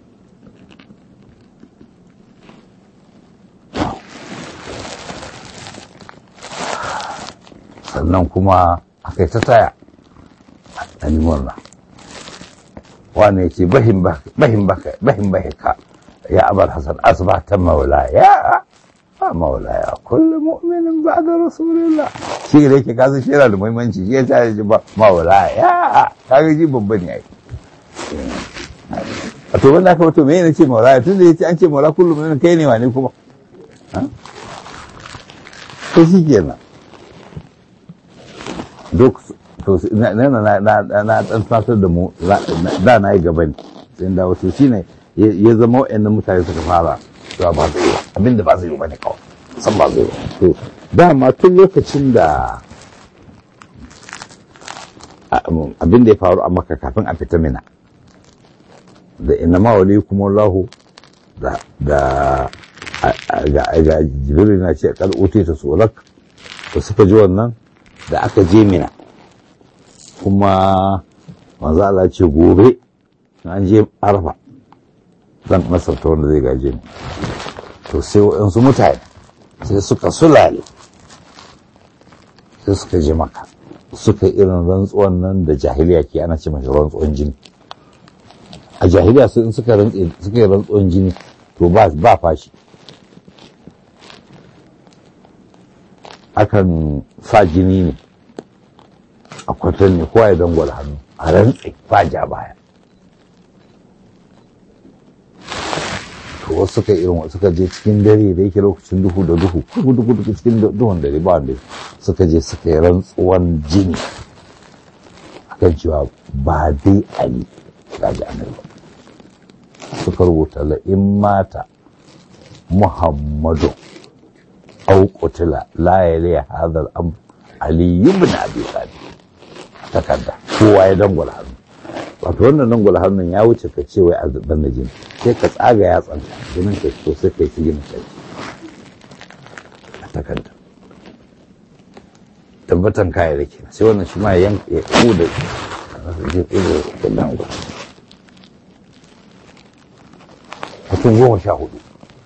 sannan kuma aka yi ta taya a yi murna wane ce bahin baka ya abar hasan asbata maulaya a maulaya kullum mu'minin ba da rasulullah shi da yake kasa shi yana da muhimmanci shi ya ta yi ba maulaya kaga ji babban ne ai a to wanda aka wato me ne ce maulaya tun da ya ce an ce maulaya kullum mu'minin kai ne wane kuma to shi kenan duk to na na na na na dan fatar da mu da na yi gaba ne sai da wato shine ya zama wayannan mutane suka fara to ba zai yi abin da ba zai yi bane kawai san ba zai yi to dama tun lokacin da abin da ya faru a maka kafin a fita mina da inna ma wali kuma lahu da da ga jibril na ce kal utita sulak da suka ji wannan da aka je mina kuma manzo Allah ce gobe an je arfa zan nasarta wanda zai gaje ni to sai waɗansu mutane sai suka sulale sai suka je maka suka irin rantsuwan nan da jahiliya ke ana ce mashi rantsuwan jini a jahiliya su in suka suka yi rantsuwan jini to ba ba fashi akan sa jini ne a kwatan ne kowa ya dangwala hannu a rantse ba ja baya to to wasu suka irin suka je cikin dare da yake lokacin duhu da duhu duhu duhu duhu cikin duhun dare ba wanda suka je suka yi rantsuwan jini akan cewa ba dai ali gaji annabi suka rubuta la in mata muhammadu au qutila la yali hadha al-amr ali ibn abi talib takarda kowa ya dangwala hannu wato wannan dangwala hannun ya wuce ka ce wai a zuban da jini sai ka tsaga ya tsanta jinin ka so sai ka yi sigina kai a takarda tabbatan kayan rake sai wannan shi ma ya yanka ya kuda mutum goma sha hudu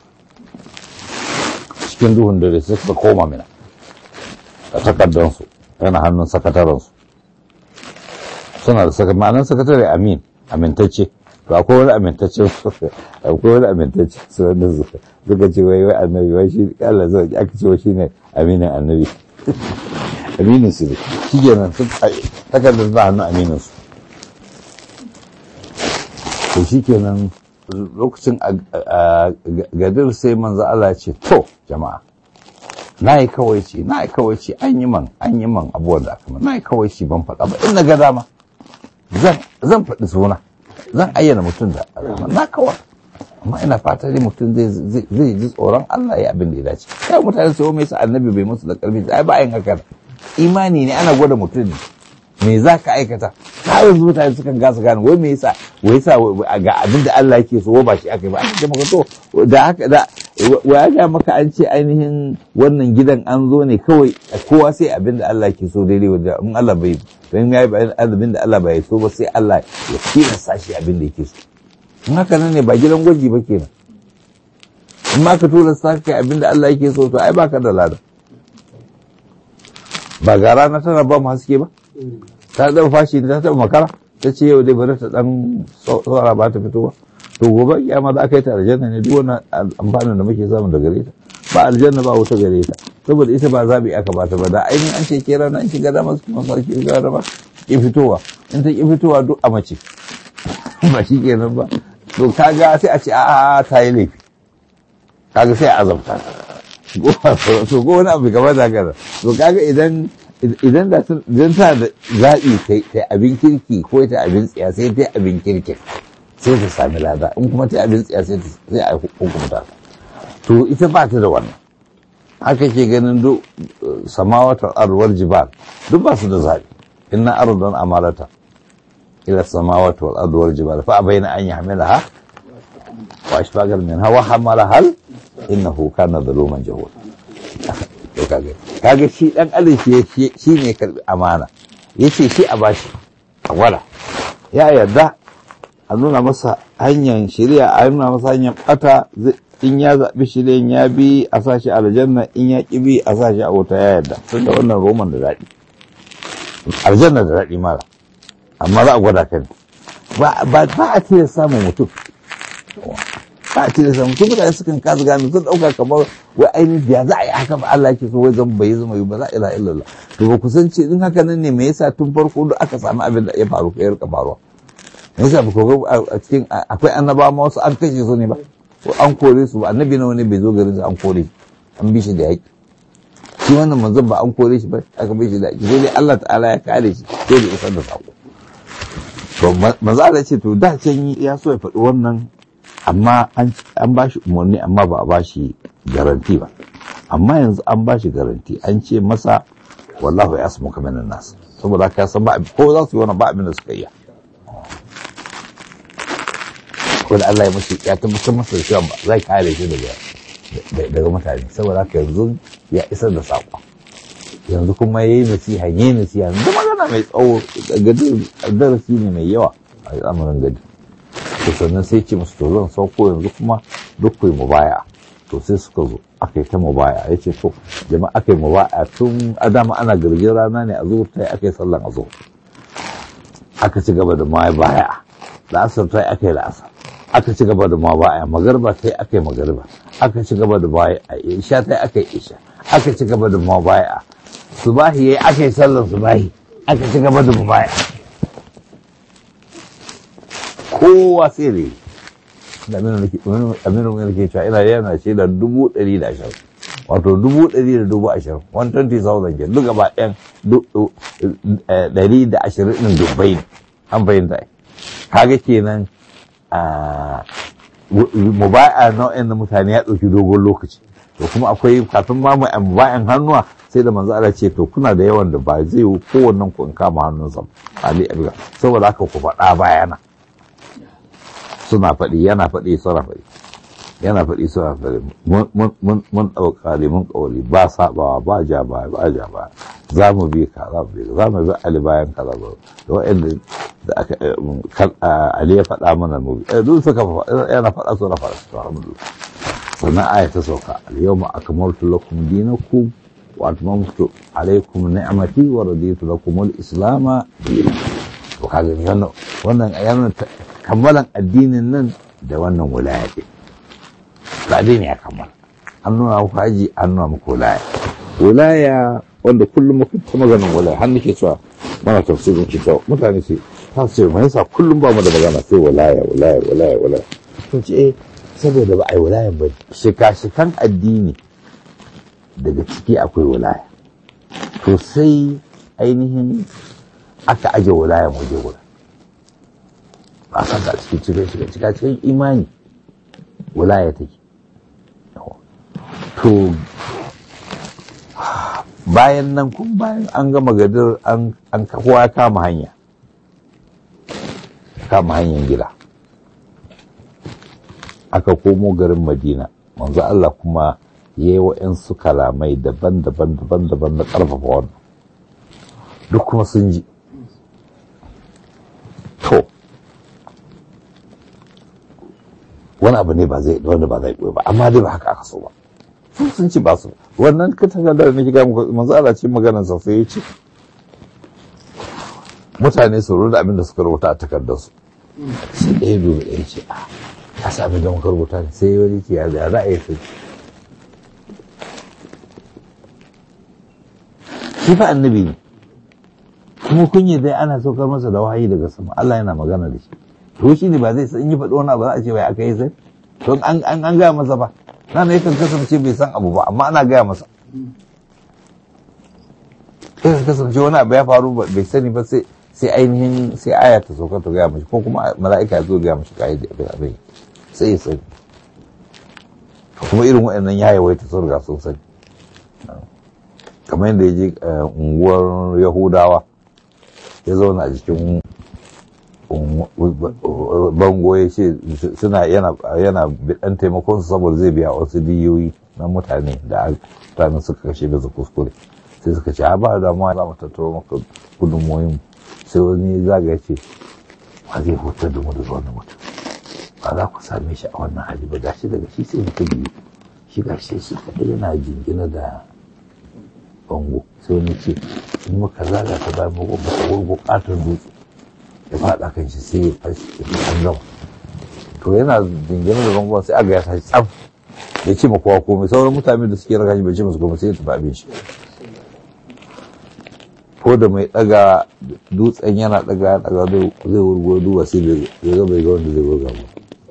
cikin duhun dare sai suka koma mina a takardansu yana hannun sakatarensu suna da saka ma'anar sakatare amin amintacce to akwai wani amintacce akwai wani amintacce su wanda suka ce wai wai annabi wai shi Allah zai aka ce wai shine aminin annabi aminin su ne shi kenan sun takardar ba hannun aminin su to shi kenan lokacin gadir sai manzo Allah ce to jama'a na yi kawai ce na yi kawai ce an yi man an yi man abubuwan da aka man na yi kawai ce ban faɗa ba in na ga dama zan faɗi suna zan ayyana mutum da alama na kawai amma ina fata dai mutum zai ji tsoron Allah ya abin da ya dace kai mutane sai mai sa annabi bai musu da karfi ai ba yin haka imani ne ana gwada mutum ne me za ka aikata ta yanzu mutane sukan gasa gane wai me yasa wai yasa ga abin da Allah yake so ba shi aka yi ba an ce maka to da haka da wa ga maka an ce ainihin wannan gidan an zo ne kawai kowa sai abin da Allah yake so daidai wanda in Allah bai don ya yi abin da Allah bai so ba sai Allah ya tilasta shi abin da yake so in haka nan ne ba gidan gwaji ba kenan in ma ka tura sa kai abin da Allah yake so to ai baka da lada ba ga rana tana ba mu haske ba ta ɗan fashi ta taɓa makara ta ce yau dai bari ta ɗan saura ba ta fito ba to gobe kiyama za a kai ta aljanna ne duk wani amfanin da muke samu da gare ta ba aljanna ba wuta gare ta saboda ita ba zaɓi aka ba ta ba da ainihin an ce ke rana in shiga dama su masu ake shiga dama ki fitowa in ta ki fitowa duk a mace ba shi kenan ba to kaga sai a ce a'a ta yi laifi kaga sai a azabta to ko wani abu gaba da haka to kaga idan idan da idan ta da zaɓi ta abin kirki ko ta abin tsiya sai ta abin kirki sai ta sami lada in kuma ta abin tsiya sai sai a hukunta to ita ba ta da wannan haka ke ganin duk samawatar arwar jibal duk ba su da zaɓi inna ardan amalata ila samawati wal ardi jibal fa abayna an yahmilaha wa ashfaqal minha wa hamala hal innahu kana zaluman jahula to kage kage shi dan adam shi shi ne karbi amana yace shi a bashi wala ya yarda a nuna masa hanyar shari'a a nuna masa hanyar bata in ya zaɓi shirin ya bi a sashi aljanna in ya ƙi bi a sashi a wuta ya yarda tun da wannan roman da daɗi aljanna da daɗi mara amma za a gwada ka ne ba a tilas samun mutum ba a tilas samun mutum mutane sukan kasu gane sun ɗauka kamar wai ainihin biya za a yi haka ba Allah ke so wai zan bai zama yi ba za a ila illallah to ba ku san ce in haka nan ne me yasa tun farko duk aka samu abin da ya faru ya rika faruwa me yasa ba ku ga a cikin akwai annabawa ma wasu an kashe su ne ba an kore su ba annabi nawa ne bai zo garin su an kore shi an bi shi da yaƙi shi wannan manzon ba an kore shi ba aka bi shi da yaƙi sai dai Allah ta'ala ya kare shi sai da isar da sako to manzo Allah ce to da can ya so ya faɗi wannan amma an ba shi umarni amma ba a ba shi garanti ba amma yanzu an ba shi garanti an ce masa wallahu ya asmu kamar nas saboda haka ya san ba ko za su yi wannan ba abin da suka yi ko da Allah ya mashi ya tabbatar masa da cewa zai kare shi daga daga mutane saboda haka yanzu ya isar da saƙo yanzu kuma yayi nasiha yayi nasiha yanzu magana mai tsawo darasi ne mai yawa a al'amarin gadi to sannan sai ce musu to zan sauko yanzu kuma duk ku mubaya to sai suka zo aka yi ta mubaya ya ce to jama'a aka yi mubaya tun adama ana gargin rana ne a zuwa ta aka yi sallan a zuwa aka ci gaba da ma baya la'asar ta aka yi la'asar aka ci gaba da mabaya magarba ta yi aka yi magarba aka ci gaba da baya isha ta yi aka yi isha aka ci gaba da mabaya subahi ya yi aka yi sallar subahi aka ci gaba da mabaya kowa sai da yi da aminu mai ke cewa ina yana ce da dubu ɗari da ashirin wato dubu ɗari da dubu ashirin one twenty thousand ke duk gaba ɗayan ɗari da ashirin ɗin dubbai ne an fahimta kaga kenan mubaya nau'in na mutane ya ɗauki dogon lokaci to kuma akwai kafin ma mubayan hannuwa sai da manzo Allah ce to kuna da yawan da ba zai yi kowannen ku in kama hannunsa ali abiga saboda haka ku faɗa bayana suna faɗi yana faɗi suna faɗi yana faɗi suna faɗi mun ɗauka mun ƙauli ba saɓawa ba ja ba ba ja ba za mu bi ka za mu bi za mu bi ali bayan ka za mu da waɗanda da aka ali ya faɗa mana mu bi duk suka yana faɗa suna faɗa su alhamdulillah sannan aya ta sauka al-yawma akmaltu lakum dinakum wa atmamtu alaykum ni'mati wa raditu lakum al-islam dinan to kaga wannan wannan ayyana kammalan addinin nan da wannan wilaya din ba addini ya kammala an nuna muku haji an nuna muku wilaya wilaya wanda kullum muka ta maganin wilaya har nake cewa mana tafsirin kita mutane sai ta ce mai yasa kullum ba mu da magana sai wilaya wilaya wilaya wilaya to ce eh saboda ba a yi wilayan ba shika-shikan addini daga ciki akwai wilaya to sai ainihin aka aje wilayan waje guda ba san da cikin cikin cikin cikin cikin imani wilaya take to bayan nan kun bayan an gama gadir an kowa kama hanya kama hanyar gida aka komo garin madina manzo Allah kuma ya yi wa'yansu kalamai daban-daban daban-daban na ƙarfafa wannan duk kuma sun ji to wani abu ne ba zai wanda ba zai ba amma dai ba haka aka so ba sun sun ci ba su wannan katanga da na shiga manzo Allah ce maganar sa sai ya ce mutane su rubuta abin da suka rubuta a takardar su sai ɗaya biyu ɗaya ce a ka sa abin da muka rubuta ne sai wani ce ya za a yi sai shi fa annabi ne kuma kunye dai ana saukar masa da wahayi daga sama Allah yana magana da shi to shi ne ba zai san yi faɗi wani abu za a ce bai aka yi sai to an an gaya masa ba na ne yakan kasance bai san abu ba amma ana gaya masa yakan kasance wani abu ya faru bai sani ba sai sai ainihin sai aya ta sauka ta gaya mashi ko kuma mala'ika ya zo gaya mashi kayi da abin abin sai ya sani kuma irin waɗannan ya yawaita sun riga sun sani kamar yadda ya je unguwar yahudawa ya zauna a jikin bango ya ce suna yana bidan taimakon su saboda zai biya wasu diyoyi na mutane da mutanen suka kashe bisa kuskure sai suka ce ba da ma za mu tattaro maka gudunmoyin sai wani zaga ya ce ba zai hutar da mu da wani mutum ba za ku same shi a wannan hali ba gashi daga shi sai mutum biyu shi gashi shi kaɗai yana jingina da bango sai wani ce in muka zaga ta bayan bango muka wurgo katon dutse ya faɗa kan shi sai ya fashi ya an gama to yana jingina da bango sai aga ya tashi tsam ya ce ma kowa komai sauran mutane da suke raka shi bai ce musu komai sai ya tafi abin shi ko da mai daga dutsen yana daga ya daga zai wurgo duba sai bai ga bai ga wanda zai wurga ba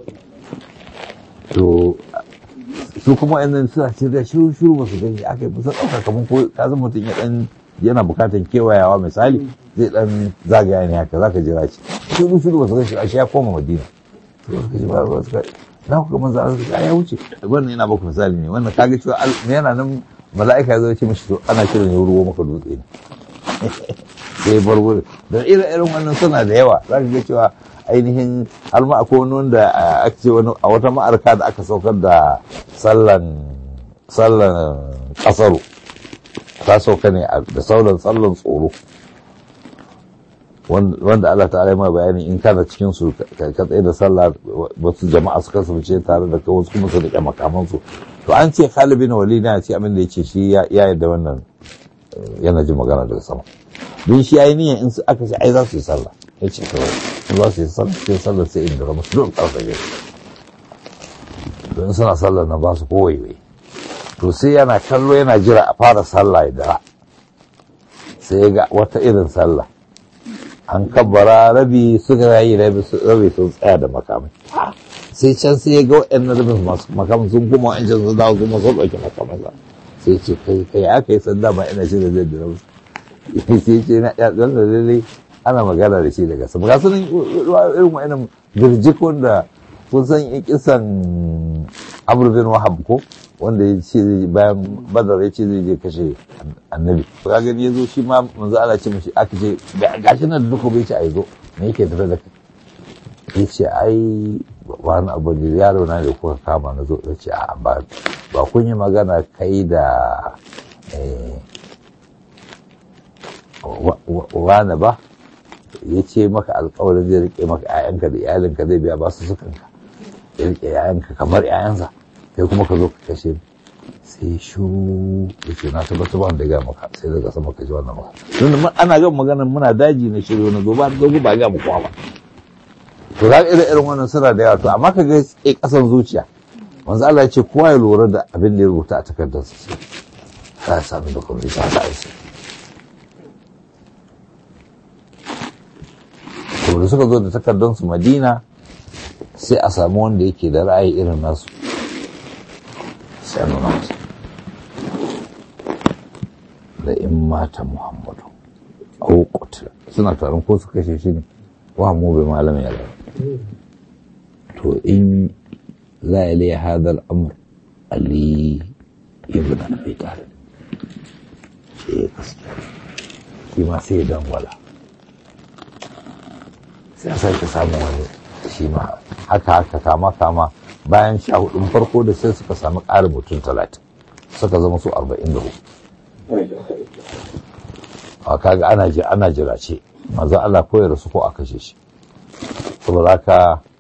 to su kuma yanzu suna ce da shiru shiru ba su gani aka yi musa ɗauka kamar ko ka zama mutum ya dan yana bukatan kewayawa misali zai dan zagaya ne haka zaka jira shi shiru shiru ba su gani shi ya koma madina to suka ji ba ba suka na ku kamar za su ya wuce wannan yana baku misali ne wannan kaga cewa yana nan mala'ika ya zo ya ce mishi to ana kiran ya ruwa maka dutse ne sai bar wurin don irin wannan suna da yawa za ka ga cewa ainihin har ma akwai wani wanda aka ce wani a wata ma'arka da aka saukar da sallan sallan kasaru ta sauka ne da sauran sallan tsoro wanda Allah ta'ala ya ma bayani in kana cikin su ka tsaye da sallah wasu jama'a su kasance tare da kai wasu kuma su rike makaman su to an ce Khalid bin Walid na ce abin da yace shi ya yarda wannan yana jin magana daga sama don shi yayi niyyar in aka ce ai za su yi sallah ya ce kawai in za su yi sallah sai sallah sai inda ramu don ƙarfa ne don suna sallah na ba su kowaiwai to sai yana kallo yana jira a fara sallah ya dara sai ya ga wata irin sallah an kabbara rabi suka yi rabi sun tsaya da makamai sai can sai ya ga waɗannan rubin masu makaman sun kuma wa'ancan sun dawo kuma sun ɗauki makamansa sai ce kai kai aka yi sanda ba ina shi da zai dira musu sai ce na ya zan da lalle ana magana da shi daga sama ga sunan irin wa'annan birjik wanda kun san kisan Amr bin Wahab ko wanda ya ce bayan Badar ya ce zai je kashe annabi ka gani ya zo shi ma manzo Allah ce mishi aka ce gashi nan da duka bai ce ai zo me yake tafe da kai ya ce ai wani abu da yaro na da kuka kama na zo ce a ba ba kun yi magana kai da wani ba ya ce maka alkawarin zai rike maka 'ya'yanka da iyalinka zai biya ba su sukanka ya rike 'ya'yanka kamar 'ya'yansa kai kuma ka zo ka kashe sai shu ya ce na tabbatar ba da ya maka sai daga sama ka ji wannan maka don ana gan magana muna daji na shiryo na zo ba zo ba ga mu kowa ba to za irin irin wannan suna da yawa to amma ka ga ke kasan zuciya wanzu Allah ya ce kowa ya lura da abin da ya rubuta a takardar sa sai za a sami da kuma bisa ta aiki to da suka zo da takardar su Madina sai a samu wanda yake da ra'ayi irin nasu sai a nuna masa da in mata Muhammadu ko kutula suna taron ko su kashe shi ne wa mu bai malamin ya to in za a liya hadar amur ali ibn abi talib shi ya gaskiya shi ma sai ya dangwala sai a sake samun wani shi ma haka haka kama kama bayan sha hudun farko da sai suka sami ƙarin mutum talatin suka zama su arba'in da hudu a kaga ana ji ana jira ce manzo Allah ko ya rasu ko a kashe shi saboda haka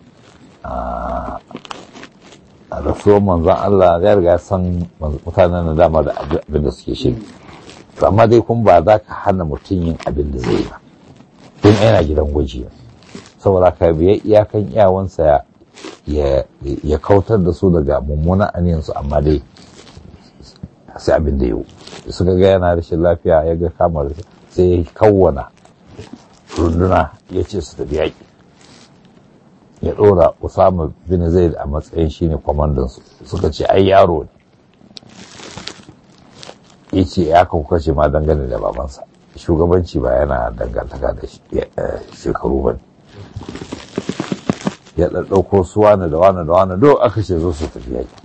a rasuwar manzon Allah ya riga ya san mutanen na dama da abin da suke shi amma dai kun ba za ka hana mutum yin abin da zai ba don yana gidan gwaji saboda ka biya iyakan iyawansa ya kautar da su daga mummunan aniyansu amma dai sai abin da yau suka ga yana rashin lafiya ya ga kamar sai ya kawwana runduna ya ce su tafi yaƙi ya ɗora Usama bin Zaid a matsayin shi ne kwamandansu suka ce ai yaro ne ya ce ya kuka ce ma dangane da babansa shugabanci ba yana dangantaka da shekaru ba ya ɗaɗɗauko su wani da wani da wani do aka ce zo su tafi yaƙi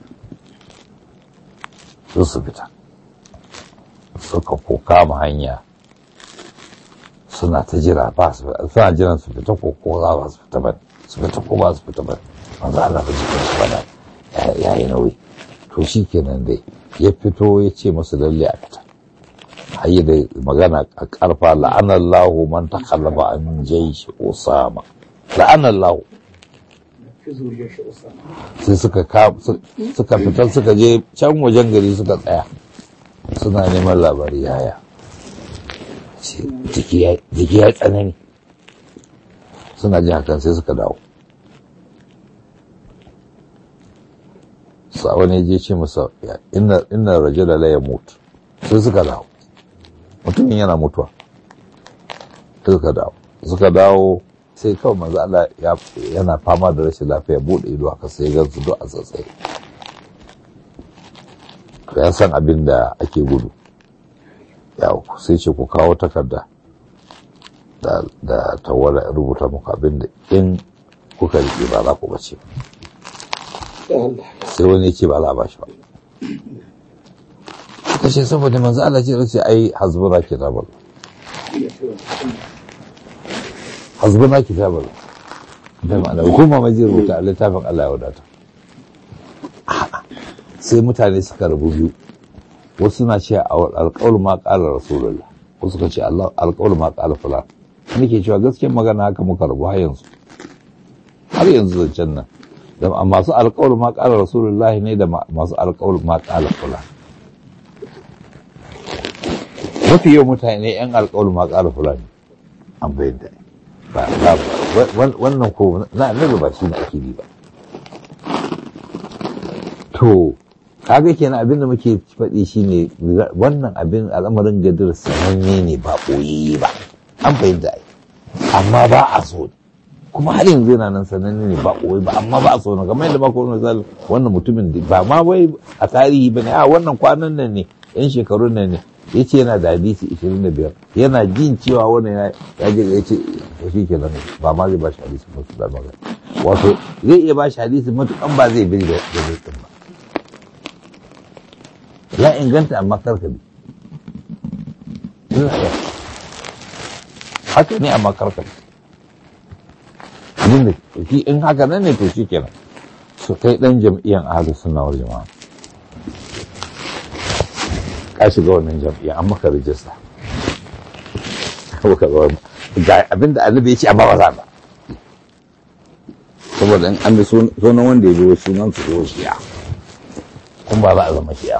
zo su fita suka ko kama hanya suna ta jira ba su suna jiran su fita ko ko za ba su fita ba su fita ko ba su fita ba manzo Allah ba jikin su bana ya yi nauyi to shi kenan dai ya fito ya ce musu lalle a fita hayi da magana a karfa la'anallahu man takallaba an jaishi usama la'anallahu sai suka suka fitar suka je can wajen gari suka tsaya suna neman labari yaya jiki ya tsanani suna jin hakan sai suka dawo sa wani je ce masa ina raje da laye mutu sai suka dawo mutumin yana mutuwa sai suka dawo suka dawo sai kawai manzo Allah yana fama da rashin lafiya bude ido haka sai ga su duk a tsatsai ya san abin da ake gudu yawo sai ce ku kawo takarda da tawara rubuta muku abin da in kuka rike ba za ku bace sai wani ce ba za a bashi ba suka ce saboda manzo Allah ce race ai hasbuna kitabul hasbuna kitabul da ma'ana hukuma mai zai rubuta a littafin Allah ya wadata sai mutane suka rabu biyu wasu na ce alƙawar ma ƙala rasulullah wasu ka ce alƙawar ma ƙala fulan nake cewa gaskiyar magana haka muka rabu har yanzu har yanzu zancen nan da masu alƙawar ma ƙala rasulullah ne da masu alƙawar ma ƙala fulan mafi yau mutane yan alƙawar ma ƙala fulan an bayyana ba wannan ko na annabi ba shi ne ake bi ba to kaga kenan abin da muke faɗi shine wannan abin al'amarin gadir sananne ne ba ɓoye ba an fahimta ai amma ba a so kuma har yanzu yana nan sananne ne ba koyi ba amma ba a so na kamar yadda ba ko misali wannan mutumin da ba ma wai a tarihi ba ne a wannan kwanan nan ne yan shekarun nan ne ya ce yana da hadisi 25 yana jin cewa wannan ya je ya ce to shi ke nan ba ma zai ba shi hadisi mutu da magana wato zai iya ba shi hadisi matukan ba zai bi da zai ba ya inganta amma karka bi haka ne amma karka bi abin da shi in haka nan ne to shi kenan su kai dan jam'iyyar ahalus sunna wal jama'a ka shiga wannan jam'iyyar an maka rijista ga abin da annabi ya ce amma ba za ba saboda in an bi sunan wanda ya biyo sunan su zo shi'a kun ba za a zama shi'a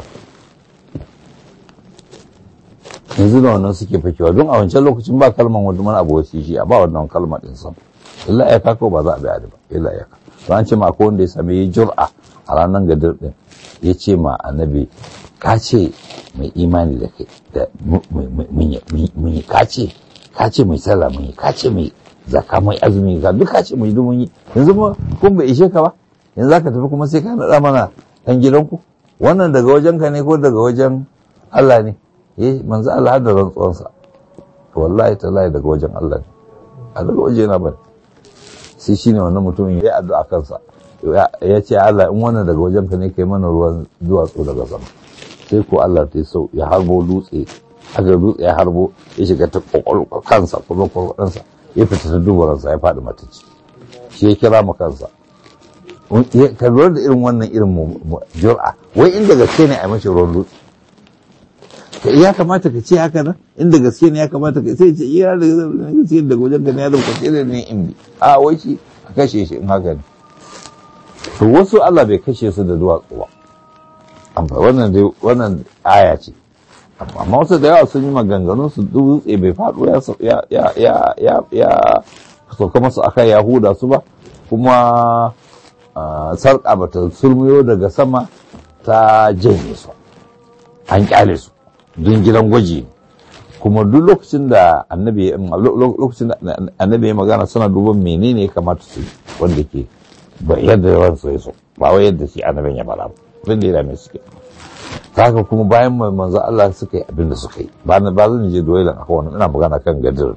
yanzu da wannan suke fakewa don a wancan lokacin ba kalman wani mana abu wasu shi'a ba wannan kalma din sam illa ya kako ba za a biya ba illa ya to an ce ma akwai wanda ya sami yi jur'a a ranar gadir din ya ce ma annabi ka ce mai imani da kai da mun yi ka ce ka ce mai sallah mun yi ka ce mai zaka mai azumi ga duk ka ce mai mun yi yanzu ma kun bai ishe ka ba yanzu zaka tafi kuma sai ka naɗa mana ɗan gidanku wannan daga wajen ka ne ko daga wajen Allah ne eh manzo Allah da rantsuwansa wallahi tallahi daga wajen Allah ne a daga waje na bane sai shine wannan mutumin ya addu'a kansa ya ce Allah in wannan daga wajen ka ne kai mana ruwan duwatsu daga sama sai ko Allah ta sau ya harbo dutse aka dutse ya harbo ya shiga ta kwakwalwa kansa kuma kwakwalansa ya fita ta dubaransa ya faɗi matacci shi ya kira mu kansa ka lura da irin wannan irin jur'a wai inda gaske ne a mashi ruwan dutse ya kamata ka ce haka nan inda gaske ne ya kamata ka sai ce iya da gaske daga wajen ka ne ya zama kwace da ne in bi a wai shi a kashe shi in haka ne to wasu Allah bai kashe su da duwatsu ba amma wannan dai wannan aya ce amma wasu da yawa sun yi maganganun su dutse bai faɗo ya ya ya ya ya sauka masu akan yahuda su ba kuma sarƙa bata sulmiyo daga sama ta janye su an kyale su don gidan gwaji kuma duk lokacin da annabi lokacin da annabi ya magana suna duban menene ya kamata su wanda ke yadda ransu ya so ba wai yadda shi annabin ya fara abin da ya dame suke haka kuma bayan manzo Allah suka yi abin da suka yi ba na ba zan je doye da akwai wannan ina magana kan gadir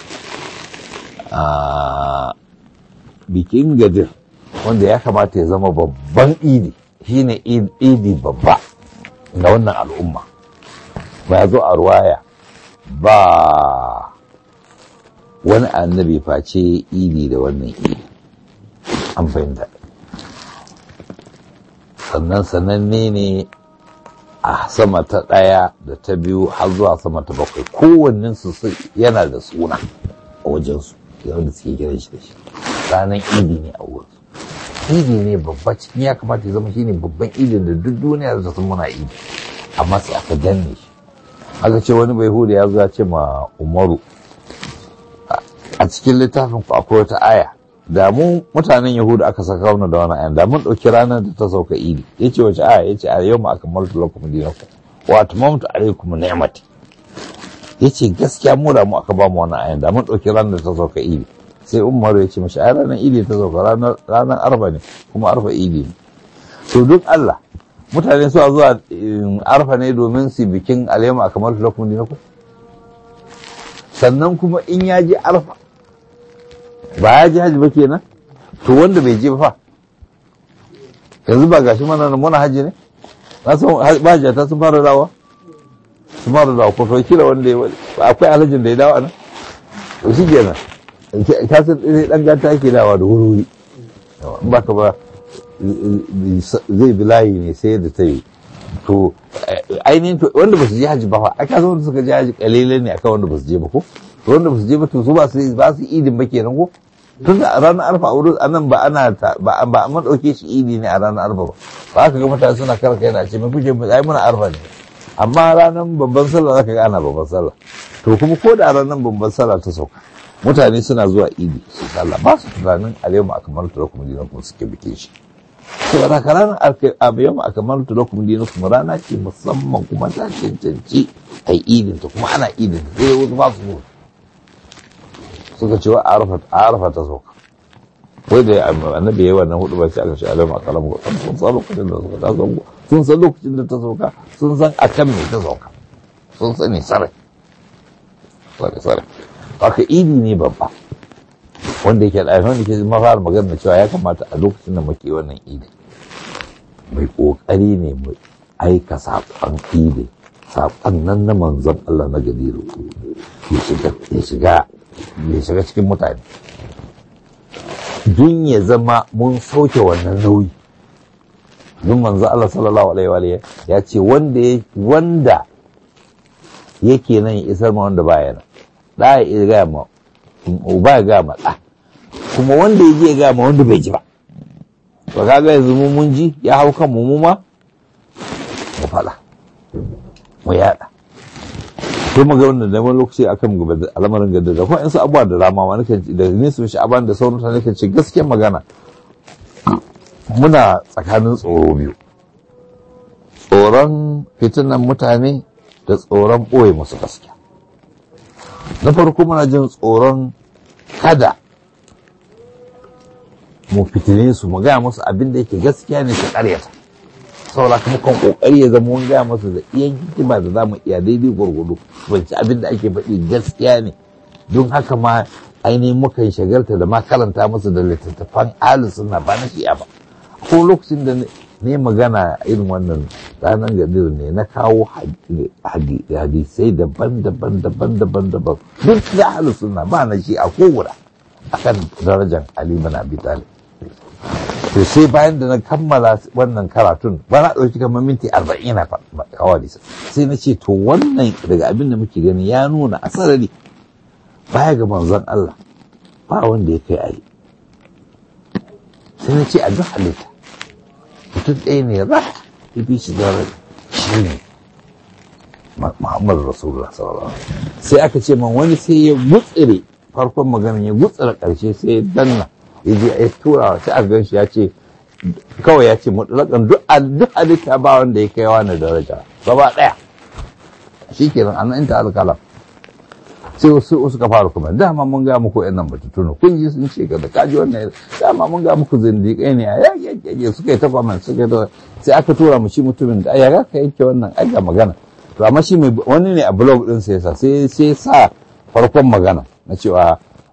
bikin gadir wanda ya kamata ya zama babban idi shine idi babba ga wannan al'umma ba ya zo a ruwaya ba wani annabi face idi da wannan idi an fahimta sannan sananne ne a sama ta ɗaya da ta biyu har zuwa sama ta bakwai kowannen su yana da suna a wajensu wanda suke kiran shi da shi ranar idi ne a wurin idi ne babba cikin ya kamata ya zama shine babban idin da duk duniya da sun muna idi amma sai aka danne shi aka ce wani bai hudu ya zo ya ce ma umaru a cikin littafin ku akwai wata aya da mu mutanen yahudu aka saka wani da wani ayan da mun ɗauki ranar da ta sauka idi ya ce wace aya ya ce a yau ma aka maltu lakum dinakum wa atmamtu alaykum ni'mati ya ce gaskiya mu da mu aka ba mu wannan ayan da mun ɗauki ranar da ta sauka idi sai umaru ya ce mashi ai ranar idi ta sauka ranar arba ne kuma arfa idi ne to duk Allah mutane su zuwa arfa ne domin su bikin alayyamu a kamar lakum dinakum sannan kuma in ya je arfa ba ya ji hajji ba kenan to wanda bai je ba fa yanzu ba gashi mana muna hajji ne na san ba ta sun fara dawa sun fara dawa ko to kila wanda ya akwai alhajin da ya dawo nan to shi kenan ka san dan gata yake dawa da wuri in baka ba zai bi layi ne sai da ta yi to ainihin wanda ba su je hajji ba fa aka san wanda suka je hajji kalilan ne akan wanda ba su je ba ko to wanda ba su je ba to su ba su ba su idin ba kenan ko tun da ranar arfa a wurin anan ba ana ba ba mun dauke shi idi ne a ranar arfa ba ba ka ga mutane suna karka yana ce mai kuke ai muna arfa ne amma ranar babban sallah zaka ga ana babban sallah to kuma ko da ranar babban sallah ta sauka mutane suna zuwa idi su sallah ba su tunanin alayyamu akmaltu lakum dinakum suke bikin shi to da ranar alayyamu akmaltu lakum dinakum rana ce musamman kuma ta cancanci ai idin ta kuma ana idin sai wasu ba su zuwa suka ce wa arafa ta sauka wai da annabi yayi wannan hudu ba sai aka ce alama kalam ko sun san lokacin da suka ta sauka sun san lokacin da ta sauka sun san akan me ta sauka sun sani sarai sarai sarai haka idi ne babba wanda yake da wanda ke mafara magana cewa ya kamata a lokacin da muke wannan idi mai kokari ne mu aika saƙon idi saƙon nan na manzon Allah na gadiru ya shiga ya shiga ya shiga cikin mutane dun ya zama mun sauke wannan nauyi dun manzon Allah sallallahu alaihi wa ya ce wanda wanda yake nan ya isar ma wanda baya nan da ya gaya ma uba ya gaya ma ɗa kuma wanda ya je ya gaya ma wanda bai ji ba to kaga yanzu mu mun ji ya hau kan mu ma mu faɗa mu yaɗa ko mu ga wannan da wani lokaci akan gaba da al'amarin gada da kuma in su abubuwa da rama ma nake da ni su shi aban da sauran ta nake ce gaskiyar magana muna tsakanin tsoro biyu tsoron fitinan mutane da tsoron ɓoye musu gaskiya na farko muna jin tsoron kada mu fitine su mu gaya musu abin da yake gaskiya ne su karyata saboda kuma kan kokari ya zama mun gaya musu da iyan hikima da za mu iya daidai gwargwado banci abin da ake faɗi gaskiya ne don haka ma ainihin mukan shagalta da ma karanta musu da littattafan alu suna ba na shi'a ba ko lokacin da ne magana irin wannan ranar gadir ne na kawo hadisai daban-daban daban-daban daban duk da alu suna ba na shi'a ko guda akan darajar Ali bin Abi Talib to sai bayan da na kammala wannan karatun ba na ɗauki kamar minti arba'in na kawai sai na ce to wannan daga abin da muke gani ya nuna a sarari baya ga manzon Allah ba wanda ya kai ayi sai na ce a duk halitta mutum ɗaya ne ra ya fi shi da shi ne Muhammadu Rasulullah sallallahu alaihi sai aka ce man wani sai ya gutsire farkon maganin ya gutsira ƙarshe sai ya danna ya je ya tura sai a ganshi ya ce kawai ya ce mutlaƙan duk halitta ba wanda ya kai wani daraja gaba ɗaya shi kenan an inta alƙalam sai wasu suka fara kuma dama mun ga muku yan nan batutunu kun ji sun ce ga da kaji wannan dama mun ga muku zindiƙai ne a yaƙyaƙyaƙe suka yi ta kwamen suka yi ta sai aka tura mu shi mutumin da ya ka yanke wannan ai ga magana to amma shi mai wani ne a blog ɗin sai sa sai sai sa farkon magana na cewa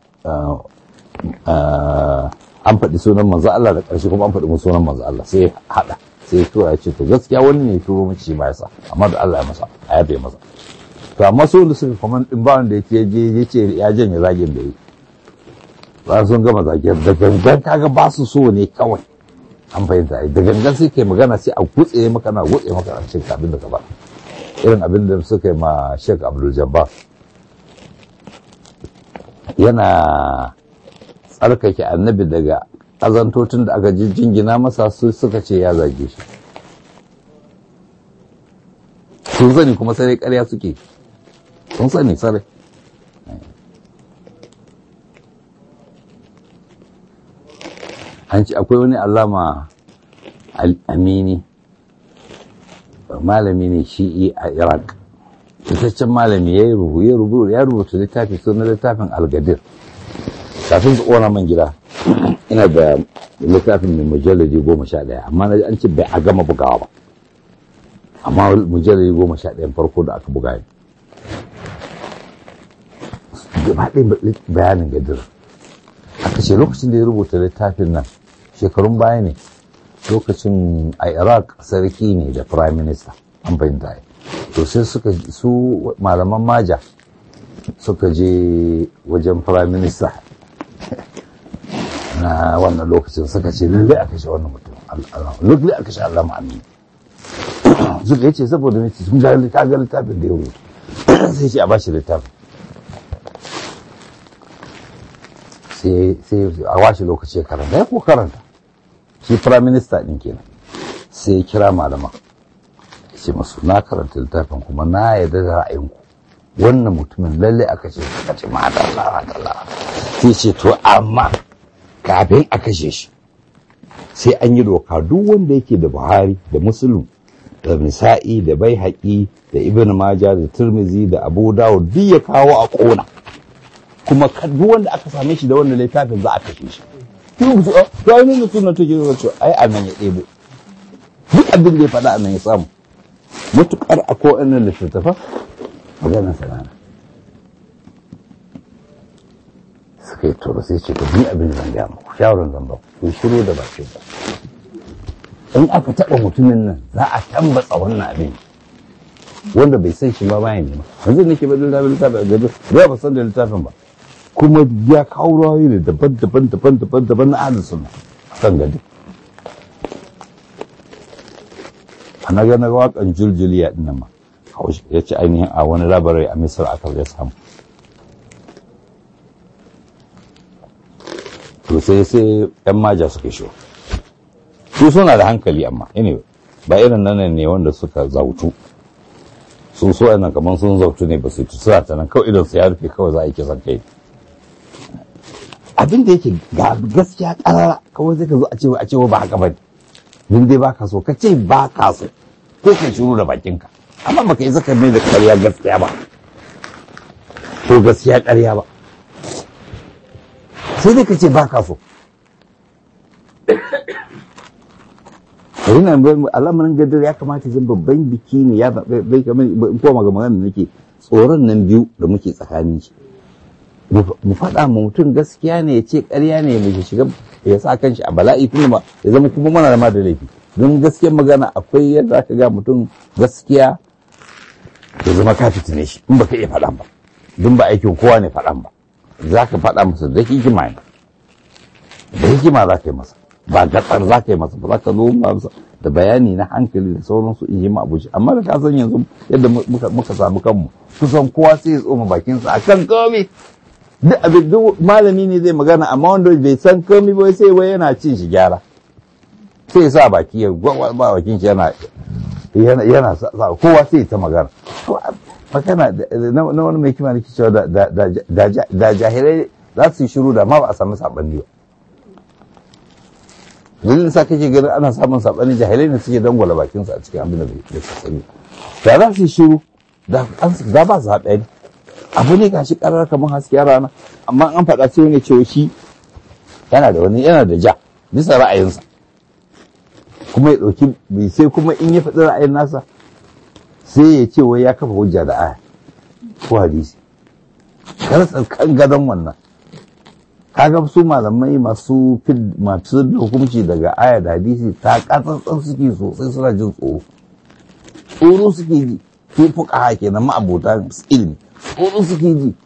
an faɗi sunan manzo Allah da ƙarshe kuma an faɗi mu sunan manzo Allah sai haɗa sai ya tura ya ce to gaskiya wani ne turo mace ba ya sa amma da Allah ya masa a yabe masa to amma su da suka kuma din ba wanda yake je ya ce ya janye zagin da yi ba sun gama zagin da gangan kaga ba su so ne kawai an fahimta da gangan sai kai magana sai a gutse maka na gutse maka a cikin abin da ka ba irin abin da suka yi ma Sheikh Abdul Jabbar yana tsarkake annabi daga azantocin da aka jingina masa su suka ce ya zage shi sun sani kuma sai karya suke sun sani sarai an ci akwai wani alama amini malami ne shi'i a iraq fitaccen malami ya yi rubutu ya rubuta littafi sunan littafin algadir kafin su ƙona man gida ina da littafin mai mujalladi goma sha ɗaya amma na an ce bai a gama bugawa ba amma mujalladi goma sha ɗayan farko da aka buga ne gaba ɗaya bayanin gadir aka ce lokacin da ya rubuta littafin nan shekarun baya ne lokacin a iraq sarki ne da prime minister an fahimta to sai suka su malaman maja suka je wajen prime minister na wannan lokacin suka ce lallai aka shi wannan mutum lallai aka shi Allah ma'amin suka yace saboda ne sun ga ta ga littafin da ya rubuta sai ce a bashi littafin sai sai a washe lokaci ya karanta ya ko karanta shi prime minister din kenan sai ya kira malaman ce masu na karanta littafin kuma na yarda da ra'ayinku wannan mutumin lalle aka ce suka ce madalla madalla sai ce to amma kafin a kashe shi sai an yi doka duk wanda yake da buhari da musulun da nisa'i da bai haƙi da ibn maja da turmizi da abu dawud duk ya kawo a ƙona kuma duk wanda aka same shi da wannan littafin za a kashe shi ki ku a to ai ne sunna take zuwa ce ai anan ya ɗebo duk abin da ya faɗa anan ya samu mutukar akwai wannan littattafa maganar sanana suka yi toro sai ce ku ni abin zan gaya muku shawarar zan ba ku shiru da bakin ku in aka taɓa mutumin nan za a tambatsa wannan abin wanda bai san shi ba bayan nema yanzu nake ba littafin littafin a gado ba ba san da littafin ba kuma ya kawo rawayi ne daban daban daban daban daban na ahlus sunna kan gado ana ga na waƙan juljuliya din nan ma ya ce ainihin a wani labarai a misar aka ya samu to sai sai yan maja suka shi su suna da hankali amma anyway ba irin nan ne wanda suka zautu sun so yana kamar sun zautu ne ba su ci suna ta nan kawai idan su ya rufe kawai za a yi kisan kai abin da yake ga gaskiya karara kawai zai ka zo a ce a ce ba haka ba din dai baka so ka ce ba ka so ko ka shiru da bakinka amma baka yi zaka mai da ƙarya gaskiya ba ko gaskiya ƙarya ba sai dai ka ce ba ka so yana al'amarin gadar ya kamata zan babban biki ne ya bai kamar in koma ga magana da nake tsoron nan biyu da muke tsakanin shi mu faɗa ma mutum gaskiya ne ya ce ƙarya ne mai shiga ya sa kanshi a bala'i kuma ya zama kuma mana da ma da laifi don gaskiyar magana akwai yadda aka ga mutum gaskiya ya zama ka fitine shi in baka iya faɗan ba don ba aikin kowa ne faɗan ba za ka faɗa masa da hikima ne da hikima za ka yi masa ba gatsar za ka yi masa ba za ka zo masa da bayani na hankali da sauransu in yi ma abuci amma da ka san yanzu yadda muka samu kanmu kusan kowa sai ya tsoma bakinsa a kan komai duk abin duk malami ne zai magana amma wanda bai san komai ba sai wai yana cin shi gyara sai sa baki ya ba bakin shi yana yana sa kowa sai ta magana magana na wani mai kima nake cewa da jahilai za su yi shiru da ma ba a samu saɓanni ba dalilin sa kake ganin ana samun saɓani jahilai ne suke dangwala bakinsu a cikin abin da bai sani da za su yi shiru da ba su haɗe ne abu ne gashi ƙarar kamar hasken rana amma an faɗa sai wani cewa shi yana da wani yana da ja bisa ra'ayinsa kuma ya ɗauki sai kuma in ya faɗi ra'ayin nasa sai ya ce wai ya kafa hujja da aya ko hadisi kar kan gadon wannan kaga su malamai masu masu hukunci daga aya da hadisi ta katsantsan suke sosai suna jin tsoro tsoro suke ji su fuka kenan ma'abota ilimi tsoro suke ji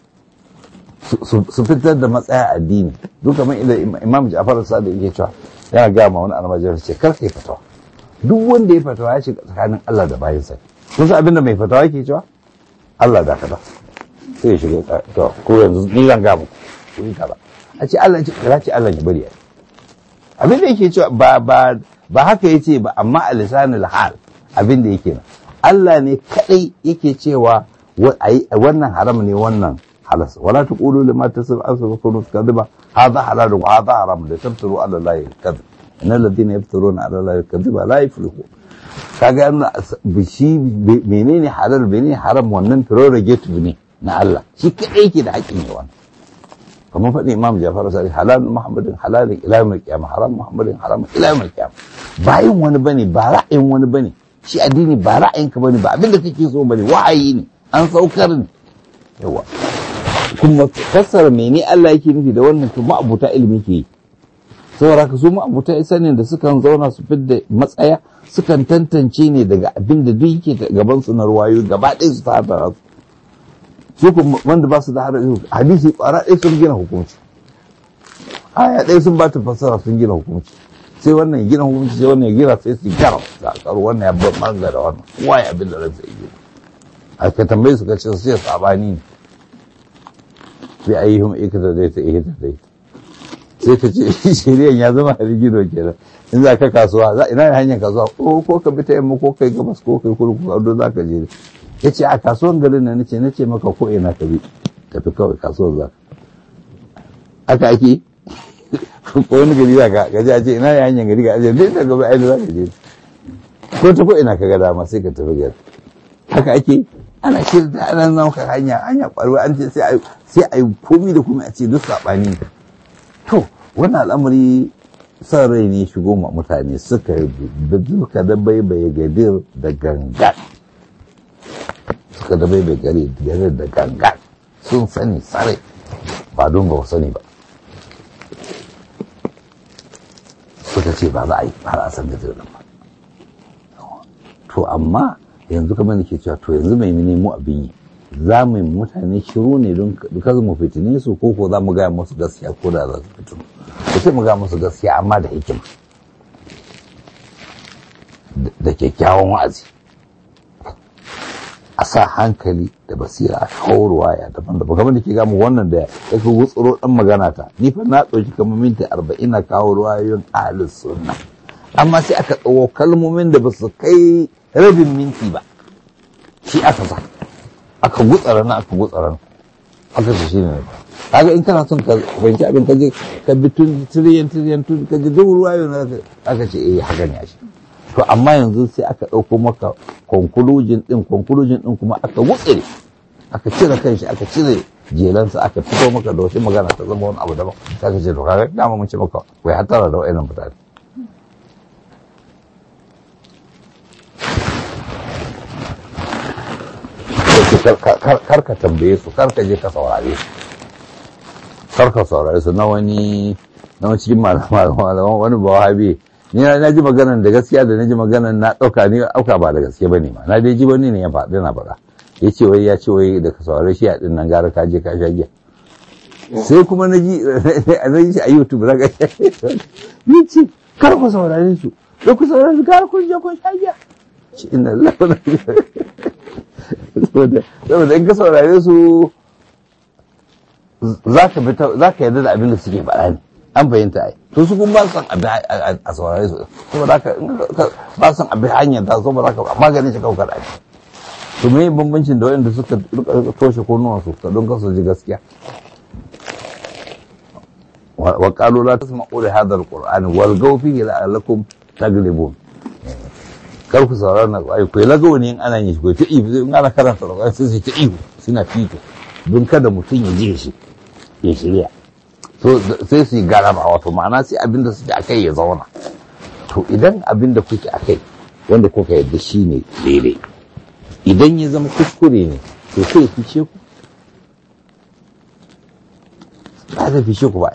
su fitar da matsaya addini duk kamar idan imam ja'far sadiq yake cewa yana ga ma wani almajir ce kar kai fatawa duk wanda ya fatawa ya shiga tsakanin Allah da bayansa kun san abin da mai fatawa yake cewa Allah da kaza sai ya shiga to ko yanzu ni zan ga muku ku yi kaza a ce Allah ce kira ce Allah ya bari ya abin da yake cewa ba ba ba haka yace ba amma a lisanul hal abin da yake nan Allah ne kadai yake cewa wannan haram ne wannan halas wala taqulu lima tasab asfakunu kadhiba hadha halal wa hadha haram da tabtaru ala Allah kadhib innal ladina yaftaruna ala Allah kadhiba la yuflihu kaga yana bishi menene halal menene haram wannan prerogative ne na Allah shi kadai yake da haƙƙin yi wannan kamar faɗin imam jafar sari halal muhammadin halalin ila yawmil qiyamah haram muhammadin haram ila yawmil qiyamah ba yin wani bane ba ra'ayin wani bane shi addini ba ra'ayinka bane ba abinda kake so bane wa'ayi ne an saukar ne yawa kuma fassara mene Allah yake nufi da wannan to ma'abuta ilimi ke yi saboda ka su ma'abuta sanin da sukan zauna su fidda matsaya sukan tantance ne daga abin da duk yake gaban su na ruwayo gaba ɗaya su ta su su kuma wanda ba su da hadisi ƙwara ɗaya sun gina hukunci aya ɗaya sun ba ta fassara sun gina hukunci sai wannan gina hukunci sai wannan gina sai su gyara da karo wannan ya bar manga da wannan kowa ya abin da ransa ya gina a ka tambaye su ka ce su sai sabani ne sai ayyuhum ikata dai ta ikata dai sai ka ce shiriyan ya zama harigido kenan in za ka kasuwa za ina ne hanyar kasuwa ko ko ka bi ta yamma ko kai gabas ko kai kudu ko ado za ka je ya ce a kasuwan garin nan nace nace maka ko ina ka bi tafi kawai kasuwar za aka ake ko wani gari za ka gaji a ce ina ne hanyar gari ga ajiye dai daga bai aini za ka je ko ta ko ina ka ga dama sai ka tafi gari haka ake ana shirya ana zama ka hanya hanya kwaruwa an ce sai a yi komi da komi a ce duk saɓani to wannan al'amari son rai ne shigo ma mutane suka duka da baibaye gadir da gangan suka da baibaye gadir da gangan sun sani sare ba don ba sani ba suka ce ba za a yi har a san gadir nan ba to amma yanzu kamar da ke cewa to yanzu mai nemo abin yi za mu yi mutane shiru ne don kaza mu fitine su ko ko za mu gaya musu gaskiya ko da za su fitinu ko sai mu gaya musu gaskiya amma da hikima da kyakkyawan wa'azi a sa hankali da basira a kawo ruwaya daban daban kamar da ke gamu wannan da ya fi wutsuro dan magana ta ni fa na ɗauki kamar minti arba'in na kawo ruwayoyin ahlus sunna amma sai aka tsawo kalmomin da ba su kai rabin minti ba shi aka sa aka gutsara na aka gutsara na aka ce shi ne kaga in kana son ka fahimci abin ka je ka bi tun tiriyan tiriyan tun ka ji duk ruwa na aka ce eh haka ne shi to amma yanzu sai aka ɗauko maka conclusion din conclusion din kuma aka gutsire aka cire kanshi aka cire jelansa aka fito maka da wasu magana ta zama wani abu daban sai ka ce to kaga dama mun ce maka wai hatara da wa'annan mutane kar ka tambaye su kar ka je ka saurare su kar ka saurare su na wani na wani cikin malaman wani bawahabi ni na ji maganan da gaskiya da na ji maganan na ɗauka ni auka ba da gaske bane ma na dai ji wani ne ya faɗi na faɗa ya ce wai ya ce wai da ka saurare shi a ɗin nan gara ka je ka sha giya sai kuma na ji na ji shi a youtube na ga ya ce kar ku saurare su da ku saurare su gara kun je kun sha giya inna lafiya saboda in ka saurare su za ka yarda da abin da suke faɗa ne an fahimta ai to su kuma ba san abin a saurare su saboda haka ba san abin hanyar ta saboda haka maganin shi kawai ai to me bambancin da waɗanda suka toshe kunnuwan su don kasu ji gaskiya wa qalu la tasma'u li hadha al-qur'an wal fihi la'allakum taglibun kar ku saurara na ai ku lagawo ne in ana yin shi ko ta ihu in ana karanta alƙur'ani sai su ta ihu suna fito don kada mutum ya je shi ya shirya so sai su yi garaba wato ma'ana sai abin da suke akai ya zauna to idan abin da kuke akai wanda kuka yadda shi ne daidai idan ya zama kuskure ne to sai ya fice ku ba zai fice ku ba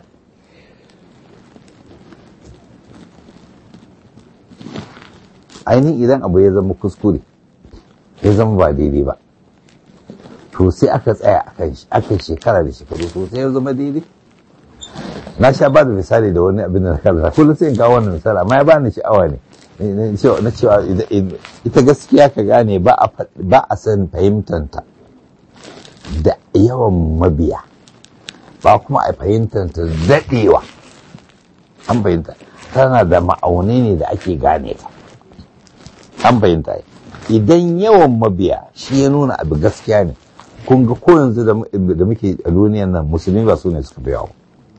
ainihin idan abu ya zama kuskure ya zama ba daidai ba to sai aka tsaya aka shekara da shekaru to sai ya zama daidai na sha ba da misali da wani abin da na karanta kullum sai in kawo wannan misali amma ya bani sha'awa ne na cewa ita gaskiya ka gane ba a san fahimtanta da yawan mabiya ba kuma a fahimtanta daɗewa an fahimta tana da ma'auni ne da ake gane ta an fahimta idan yawan mabiya shi ya nuna abu gaskiya ne kun ga ko yanzu da muke a duniyan nan musulmi ba su ne suka fi yawa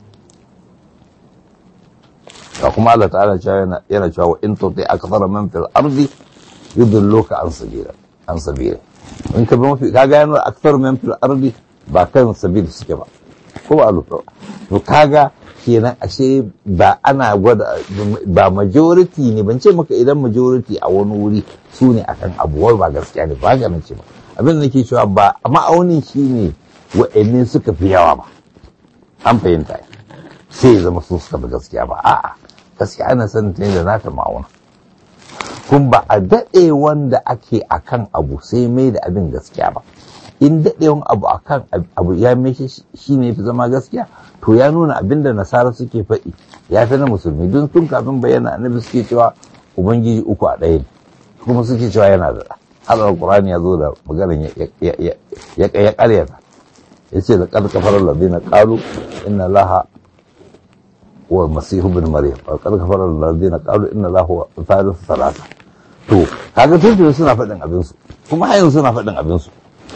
ga kuma Allah ta'ala yana cewa wa in tuti akthara man fil ardi yudilluka an sabila an sabila in ka bi mafi kaga yana akthar man fil ardi ba kan sabil suke ba ko ba lura to kaga kenan ashe ba ana gwada ba majority ne ban ce maka idan majority a wani wuri su ne akan abuwar ba gaskiya ne ba ga ce ba abin da nake cewa ba ma'aunin shi ne wa'anne suka fi yawa ba an fahimta sai ya zama su suka fi gaskiya ba a'a gaskiya ana sanin ta da nata ma'auna kun ba a daɗe wanda ake akan abu sai mai da abin gaskiya ba in daɗewan abu akan abu ya mai shi ne fi zama gaskiya to ya nuna abin da nasara suke faɗi ya fi na musulmi don tun kafin bayyana annabi suke cewa ubangiji uku a ɗaya ne kuma suke cewa yana da har alqur'ani ya zo da maganar ya ƙaryata ya ce da ƙarƙa farar ladina ƙalu inna laha wa masihu bin maryam wa ƙarƙa farar ladina ƙalu inna laha wa thalithu salasa to kaga tuntun suna faɗin abinsu kuma har yanzu suna faɗin abinsu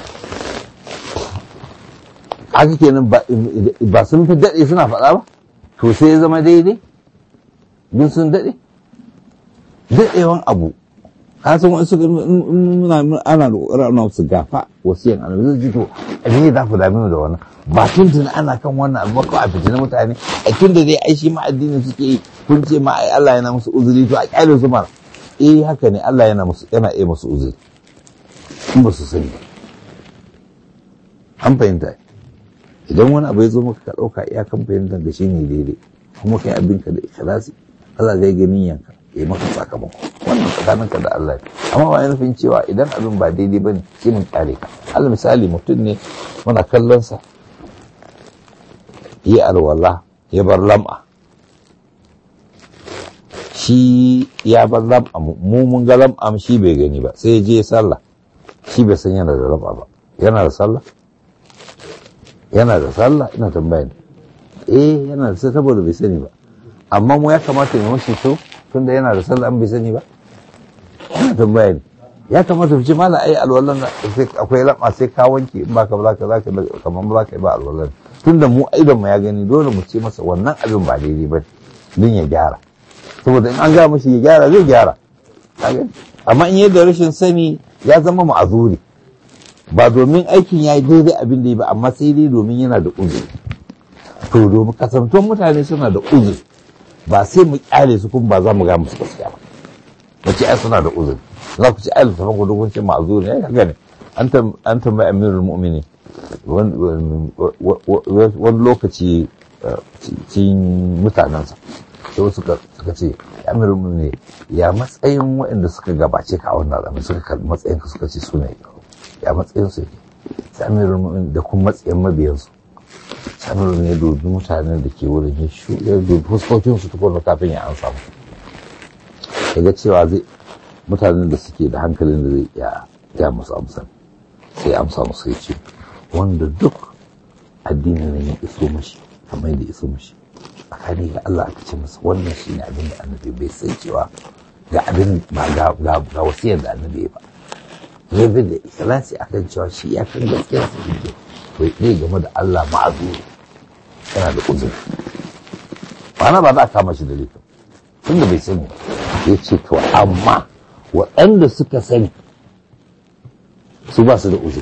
haka kenan ba sun fi daɗe suna faɗa ba to sai ya zama daidai don sun daɗe daɗewan abu ka san wani suka muna ana roƙar ana su gafa wasiyan annabi zai ji to a ne za ku dame mu da wannan ba tuntun ana kan wannan abu ko a fitina mutane a tun da dai ai shi ma addini suke yi kun ce ma ai Allah yana musu uzuri to a kyale su mara eh haka ne Allah yana musu yana iya musu uzuri in ba su sani ba an fahimta idan wani abu ya zo maka ka ɗauka iyakan fahimtar da shi ne daidai kuma kai abinka da ikhlasi Allah zai ganin yanka ya maka sakamako wannan tsakaninka da Allah ne amma ba yana nufin cewa idan abin ba daidai bane sai mun kyale ka Allah misali mutum ne muna kallon sa yi alwala ya bar lam'a shi ya bar lam'a mu mun ga lam'a shi bai gani ba sai ya je sallah shi bai san yana da lam'a ba yana da sallah yana da sallah ina tambaya ne eh yana da sallah saboda bai sani ba amma mu ya kamata mu mashi to tunda yana da sallah an bai sani ba ina tambaya ne ya kamata mu ce mala ai alwallan sai akwai lama sai ka wanke in baka ba za ka kamar ba za ka yi ba alwallan tunda mu idan mu ya gani dole mu ce masa wannan abin ba daidai ba din ya gyara saboda in an ga mashi ya gyara zai gyara amma in yadda rashin sani ya zama ma'azuri ba domin aikin ya yi daidai abin da ya ba amma sai dai domin yana da uzuri to domin kasantuwan mutane suna da uzuri ba sai mu kyale su kuma ba za mu ga musu gaskiya ba mu ce ai suna da uzuri za ku ci ai littafin ku dukun ce ma'azuri ne haka ne an tambayi amirul mu'mini wani lokaci cikin mutanensa sai wasu suka ce amirul mu'mini ya matsayin waɗanda suka gabace ka a wannan zamani suka kalli matsayin ka suka ce su ne ya matsayin su yake samirul mu'min da kuma matsayin mabiyansu samirul ne dubi mutanen da ke wurin ya shu ya dubi fuskokin su tukun kafin ya ansa mu daga cewa zai mutanen da suke da hankalin da zai iya ya musu amsa sai amsa musu ya ce wanda duk addinin nan ya iso mashi kamar da iso mashi tsakani ga Allah aka ce masa wannan shine abin da annabi bai san cewa ga abin ba ga wasiyar da annabi ba ya bi da ikhlasi akan cewa shi ya kan gaskiyar sa yake bai ɗaya game da Allah ma'azuri yana da uzuri ba ba za a kama shi da laifin tunda bai sani ya ce to amma waɗanda suka sani su ba su da uzuri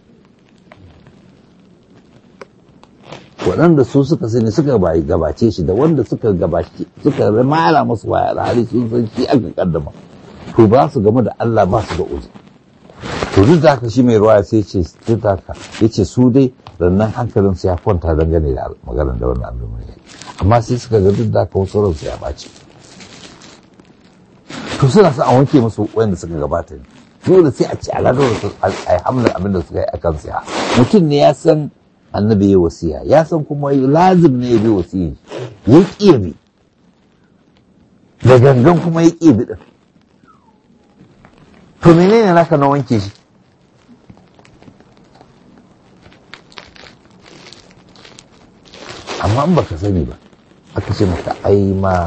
waɗanda su suka sani suka gabace shi da wanda suka gabace suka mara musu waya da hali sun san shi aka kaddama to ba su game da Allah ba su da uzuri to duk da haka shi mai ruwa sai ce duk da haka ya ce su dai rannan hankalin su ya kwanta dangane da maganar da wannan abin mai amma sai suka ga duk da haka wasu ransu ya ɓaci to suna son a wanke musu wanda suka gabata ne dole sai a ci ala dole su a yi hamlar abin da suka yi akan siya mutum ne ya san annabi ya wasiya ya san kuma lazim ne ya bi wasiya ya ƙi bi da gangan kuma ya ƙi bi din to menene naka na wanke shi amma in baka sani ba aka ce maka ai ma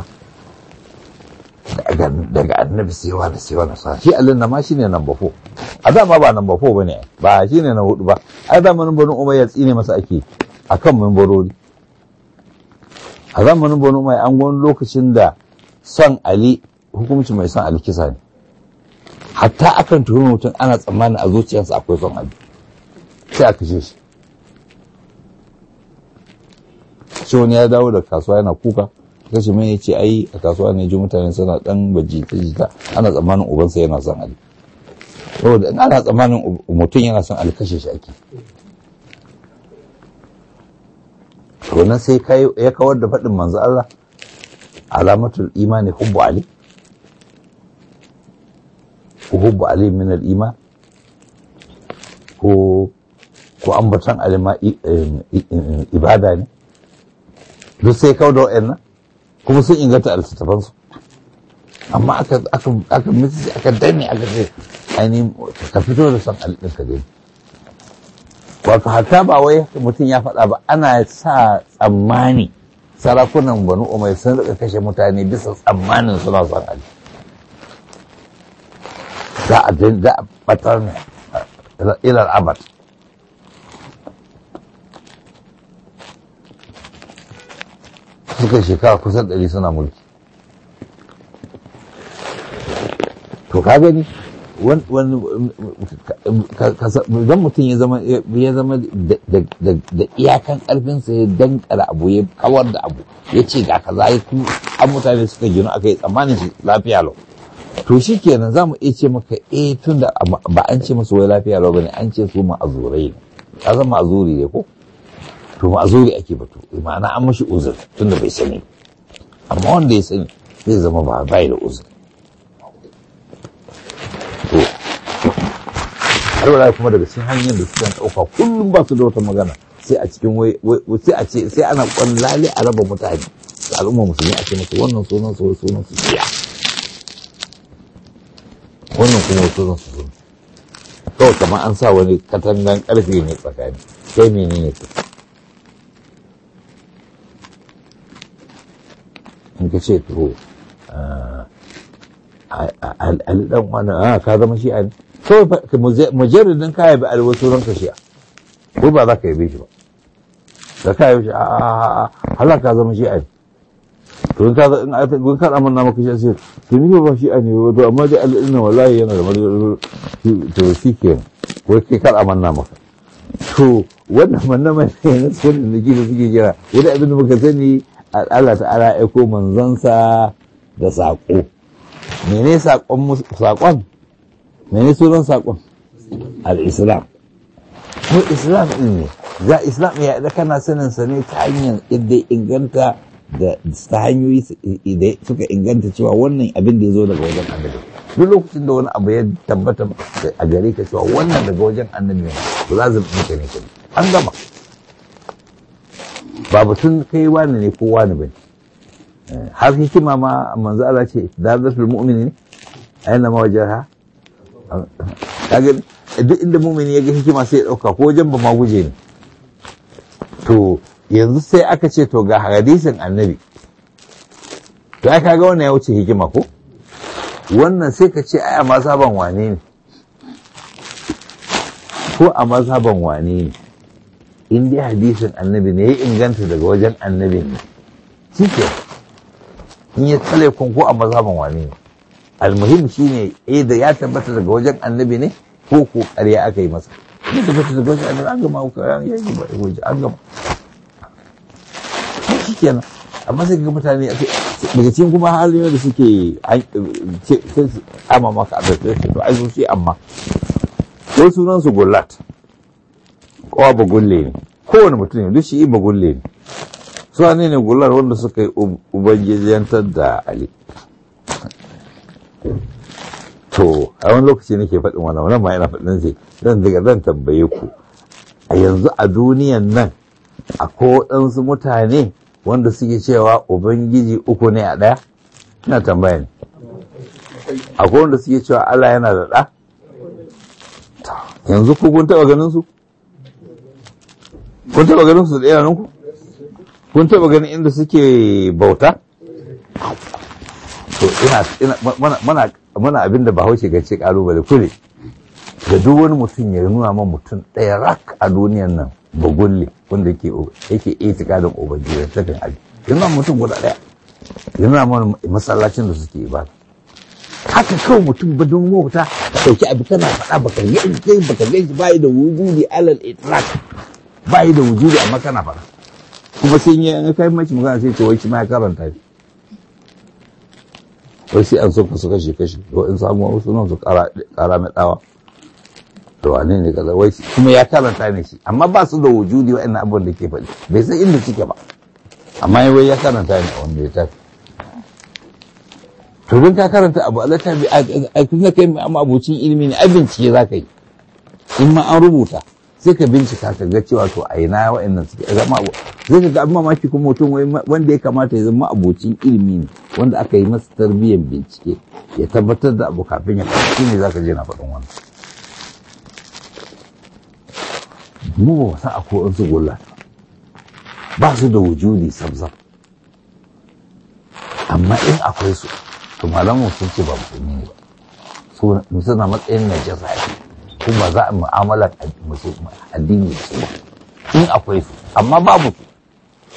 daga annabi sai wani sai wani sa shi alin na ma shine number 4 a dama ba number 4 bane ba shine na hudu ba ai zamanin banu umayya tsine masa ake akan membarori a zamanin banu umayya an gwani lokacin da son ali hukumci mai son ali kisa ne hatta akan tuhumi mutum ana tsammanin a zuciyarsa akwai son ali sai a kashe shi shi wani ya dawo da kasuwa yana kuka kashe mai ya ce ai a kasuwa ne ji mutane suna dan baji ta jita ana tsammanin ubansa yana son ali saboda in ana tsammanin mutum yana son ali kashe shi ake wannan sai ya kawar da faɗin manzo Allah alamatul imani hubbu ali ko hubbu ali min al iman ko ko ambatan alima ibada ne duk sai kawo da wa'annan kuma sun inganta a littattafansu amma aka aka aka misi aka danne aka ce ainihin ka fito da son alɗin ka gani wato hatta ba wai mutum ya faɗa ba ana sa tsammani sarakunan banu umar sun rika kashe mutane bisa tsammanin suna son ali za a za a batar ne ilal abad suka shekara kusan ɗari suna mulki to ka gani idan mutum ya zama ya zama da iyakan karfinsa ya dankara abu ya kawar da abu ya ce ga kaza ya kuma an mutane suka gino aka yi tsammanin shi lafiya lau to shi kenan za mu iya ce maka eh tun da ba an ce masu wai lafiya lau bane an ce su ma'azurai ne ka zama ma'azuri ne ko to ma'azuri ake batu ma'ana an mashi uzur tun da bai sani amma wanda ya sani zai zama ba bai da uzur to har wala kuma daga cikin hanyar da suka ɗauka kullum ba su da wata magana sai a cikin wai sai a ce sai ana kwallale a raba mutane da al'umma musulmi a ce musu wannan sunan su wai sunan su shiya wannan kuma sunan su sunan kawai kamar an sa wani katangan karfe ne tsakani sai menene ka in ka ce to ali dan wani a ka zama shi ne kawai mujarridin ka yabi alwasu ranka shi ko ba za ka yabe shi ba da ka yabe shi a a a hala ka zama shi ne to in ka in a gun ka amanna maka shi sai to ni ba shi ne to amma dai al'inna wallahi yana da madalil to shi ke ko ke kar amanna maka to wannan manna mai ne sunan da gida suke kira wani abin da muka sani Allah ta'ala ya aiko manzansa da saƙo mene saƙon mene sunan saƙon al-islam ko islam ɗin ne za islam ya da kana sanin sa ne ta hanyar idda inganta da ta hanyoyi da suka inganta cewa wannan abin da ya zo daga wajen annabi duk lokacin da wani abu ya tabbata a gare ka cewa wannan daga wajen annabi ne ba za zama ka ne an gama ba batun kai wani ne ko wani bane har hikima ma manzo Allah ce darajatul mu'mini ne ayyana ma wajaha kaga duk inda mu'mini ya ga hikima sai ya dauka ko wajen ba ma guje ne to yanzu sai aka ce to ga hadisin annabi to ai kaga wannan ya wuce hikima ko wannan sai ka ce ai a mazhaban wane ne ko a mazhaban wane ne in dai hadisin annabi ne ya inganta daga wajen annabi ne shi ke in ya tsale kun ko a mazhaban wane ne almuhim shine eh da ya tabbata daga wajen annabi ne ko ko ƙarya aka yi masa ya tabbata daga wajen annabi an gama ko ya yi ba waje an gama shi kenan amma sai ga mutane daga cikin kuma halin da suke amma maka da to ai su shi amma ko sunan su gullat kowa ba gulle ne kowane mutum ne duk shi ba gulle ne su ne ne gullar wanda suka yi ubangijantar da ali to a wani lokaci nake faɗin wani wani ma yana faɗin sai zan daga zan tambaye ku a yanzu a duniyan nan akwai waɗansu mutane wanda suke cewa ubangiji uku ne a ɗaya ina tambaya ne akwai wanda suke cewa Allah yana da ɗa yanzu ku kun taɓa ganin su kun taɓa ganin su da idanunku kun taɓa ganin inda suke bauta to ina mana mana abin da bahaushe ga ce kalubale kule da duk wani mutum ya nuna man mutum ɗaya rak a duniyan nan ba gulle wanda yake yake itikadin ubangiji ta kan ali yana mutum guda ɗaya yana man masallacin da suke ibada haka kawai mutum ba don mota dauki abu kana faɗa baka yanke baka ganshi bai da wujudi alal itlaq bai da wujudi amma kana faɗa kuma sai ya kai mace magana sai ce wai shi ma ya karanta shi wai sai an so ka su kashe kashe to in samu wasu nan su kara mai dawa to wane ne kaza wai kuma ya karanta ne shi amma ba su da wujudi wa'annan abubuwan da ke faɗi bai san inda suke ba amma wai ya karanta ne a wanda ya tafi to don ka karanta abu Allah ta bi a kuma kai amma abucin ilimi ne a bincike za ka yi in ma an rubuta sai ka bincika ka ga cewa to a ina wa'annan suke zama abu zai ka ga abin mamaki kuma mutum wanda ya kamata ya zama abocin ilimi ne wanda aka yi masa tarbiyyar bincike ya tabbatar da abu kafin ya faɗi shine zaka je na faɗin wannan mu ba san akwai wasu gulla ba su da wujudi sabzab amma in akwai su to malamu sun ce ba musulmi ne ba suna matsayin najasa ne kuma za a mu'amalar addini da su in akwai su amma babu su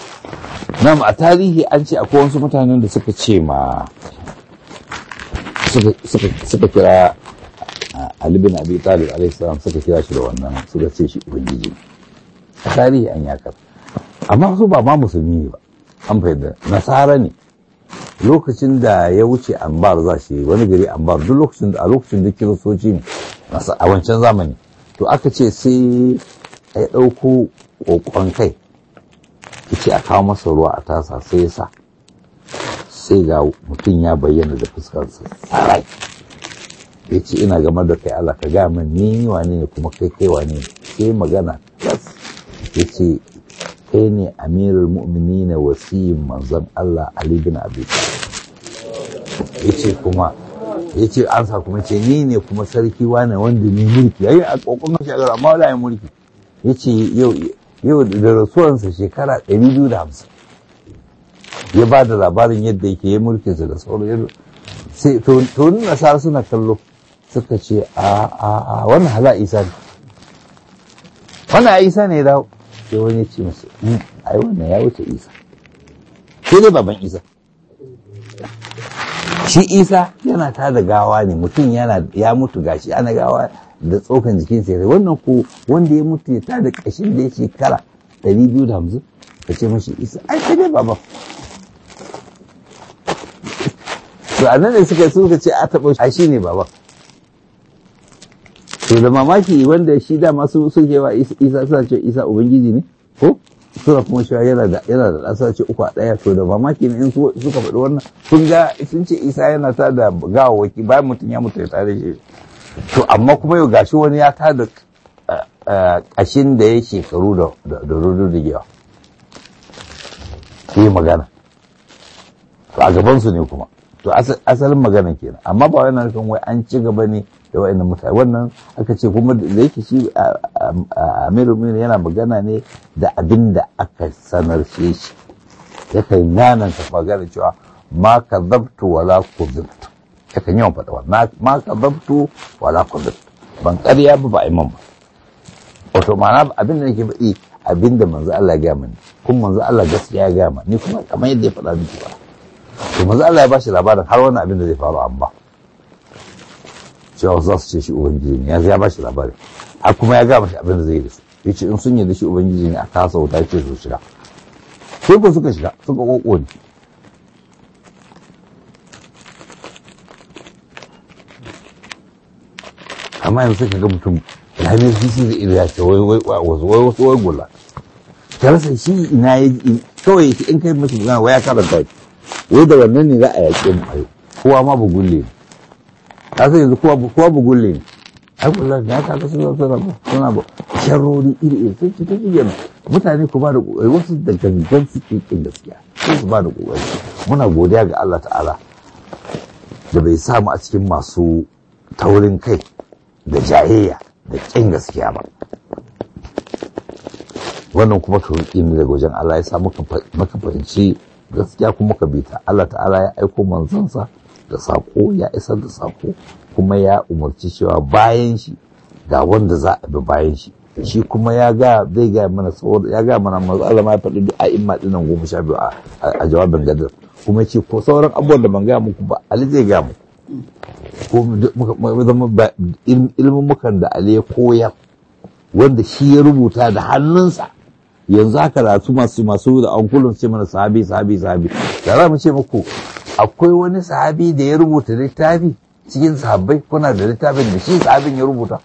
nam a tarihi an ce akwai wasu mutanen da suka ce ma suka kira Ali bin Abi Talib alaihi salam suka kira shi da wannan suka ce shi ubangiji a tarihi an yakar amma su ba ma musulmi ne ba an fahimta nasara ne lokacin da ya wuce ambar za shi wani gari ambar duk lokacin da a lokacin da kiristoci ne a wancan zamani to aka ce sai ya ɗauko ƙoƙon kai ce a kawo masa ruwa a tasa sai ya sa sai ga mutum ya bayyana da fuskarsa a rai ya ce ina game da kai Allah ka gaya min ni wane ne kuma kai kai wane ne sai magana yes ya ce kai ne amirul mu'mini na wasiyin manzon Allah Ali bin Abi ya ce kuma ya ce an sa kuma ce ni ne kuma sarki wane wanda ne mulki yayi a kokon shi a amma wala mulki ya ce yau yau da rasuwansa shekara 250 ya ba da labarin yadda yake yi mulkinsa da sauran sai to nasara suna kallo suka ce a a a wannan hala isa ne wannan isa ne dawo sai wani ce masu ai wannan ya wuce isa sai dai baban isa shi isa yana ta da gawa ne mutum yana ya mutu gashi ana gawa da tsokan jikinsa ya wannan ko wanda ya mutu ya tada kashin da ya shekara ɗari biyu da hamsin ka ce mashi isa ai sai dai baba to a nan ne suka suka ce a taɓa shi shi ne baba to da mamaki wanda shi da masu suke wa isa suna ce isa ubangiji ne ko suna kuma shi yana da yana da ɗasa ce uku a ɗaya to da mamaki ne in suka faɗi wannan sun ga sun ce isa yana ta da gawawaki bayan mutum ya mutu ya tare shi to amma kuma yau gashi wani ya tada ƙashin da ya shekaru da rurrugewa yi magana to a gabansu ne kuma to asalin magana kenan amma ba wannan kan wai an ci gaba ne da wa'annan mutane wannan aka ce kuma da yake shi amiru yana magana ne da abin da aka sanar shi yakan nananta magana cewa ma ka zabtu wala ku zabtu yakan yawan faɗa wa ma ka zabtu wala ku zabtu ban ƙarya ba ba imam ba wato ma'ana abin da nake faɗi abin da manzo Allah ya gaya mani kuma manzo Allah gaskiya ya gaya mani ni kuma kamar yadda ya faɗa miki ba to manzo Allah ya bashi labarin har wannan abin da zai faru amma cewa za su ce shi ubangiji ne ya bashi labarin har kuma ya gaya mashi abin da zai yi da su yace in sun yarda shi ubangiji ne a kasa wuta ce su shiga sai ko suka shiga suka koko ne amma yanzu suka ga mutum ranar sisi da iri ya ce wai wai wasu wai wasu wai gula ka rasa shi ina ya kawai in kai mashi magana wai ya karanta shi wai da wannan ne za a yaƙe mu ayo kowa ma bugulle ne ka san yanzu kowa kowa bugulle ne ai wallahi ya ka ga suna suna suna ba sharrori iri iri sun ci ta shi mutane ku ba da kokari wasu da gangan suke kin gaskiya sai su ba da kokari muna godiya ga Allah ta'ala da bai samu a cikin masu taurin kai da jayayya da kin gaskiya ba wannan kuma tauki ne daga wajen Allah ya sa maka fahimci gaskiya kuma ka bi ta Allah ta'ala ya aiko manzansa da sako ya isar da sako kuma ya umarci cewa bayan shi ga wanda za a bi bayan shi shi kuma ya ga zai ga mana saboda ya ga mana manzo Allah ma ya faɗi duk a'imma dinan goma sha biyu a jawabin gadar kuma ce ko sauran abubuwan da ban ga muku ba Ali zai ga muku ko zama ilmin mukan da Ali ya koyar wanda shi ya rubuta da hannunsa yanzu haka da su masu masu da ankulun ce mana sahabi sahabi sahabi da za mu ce muku akwai wani sahabi da ya rubuta littafi cikin sahabbai kuna da littafin da shi sahabin ya rubuta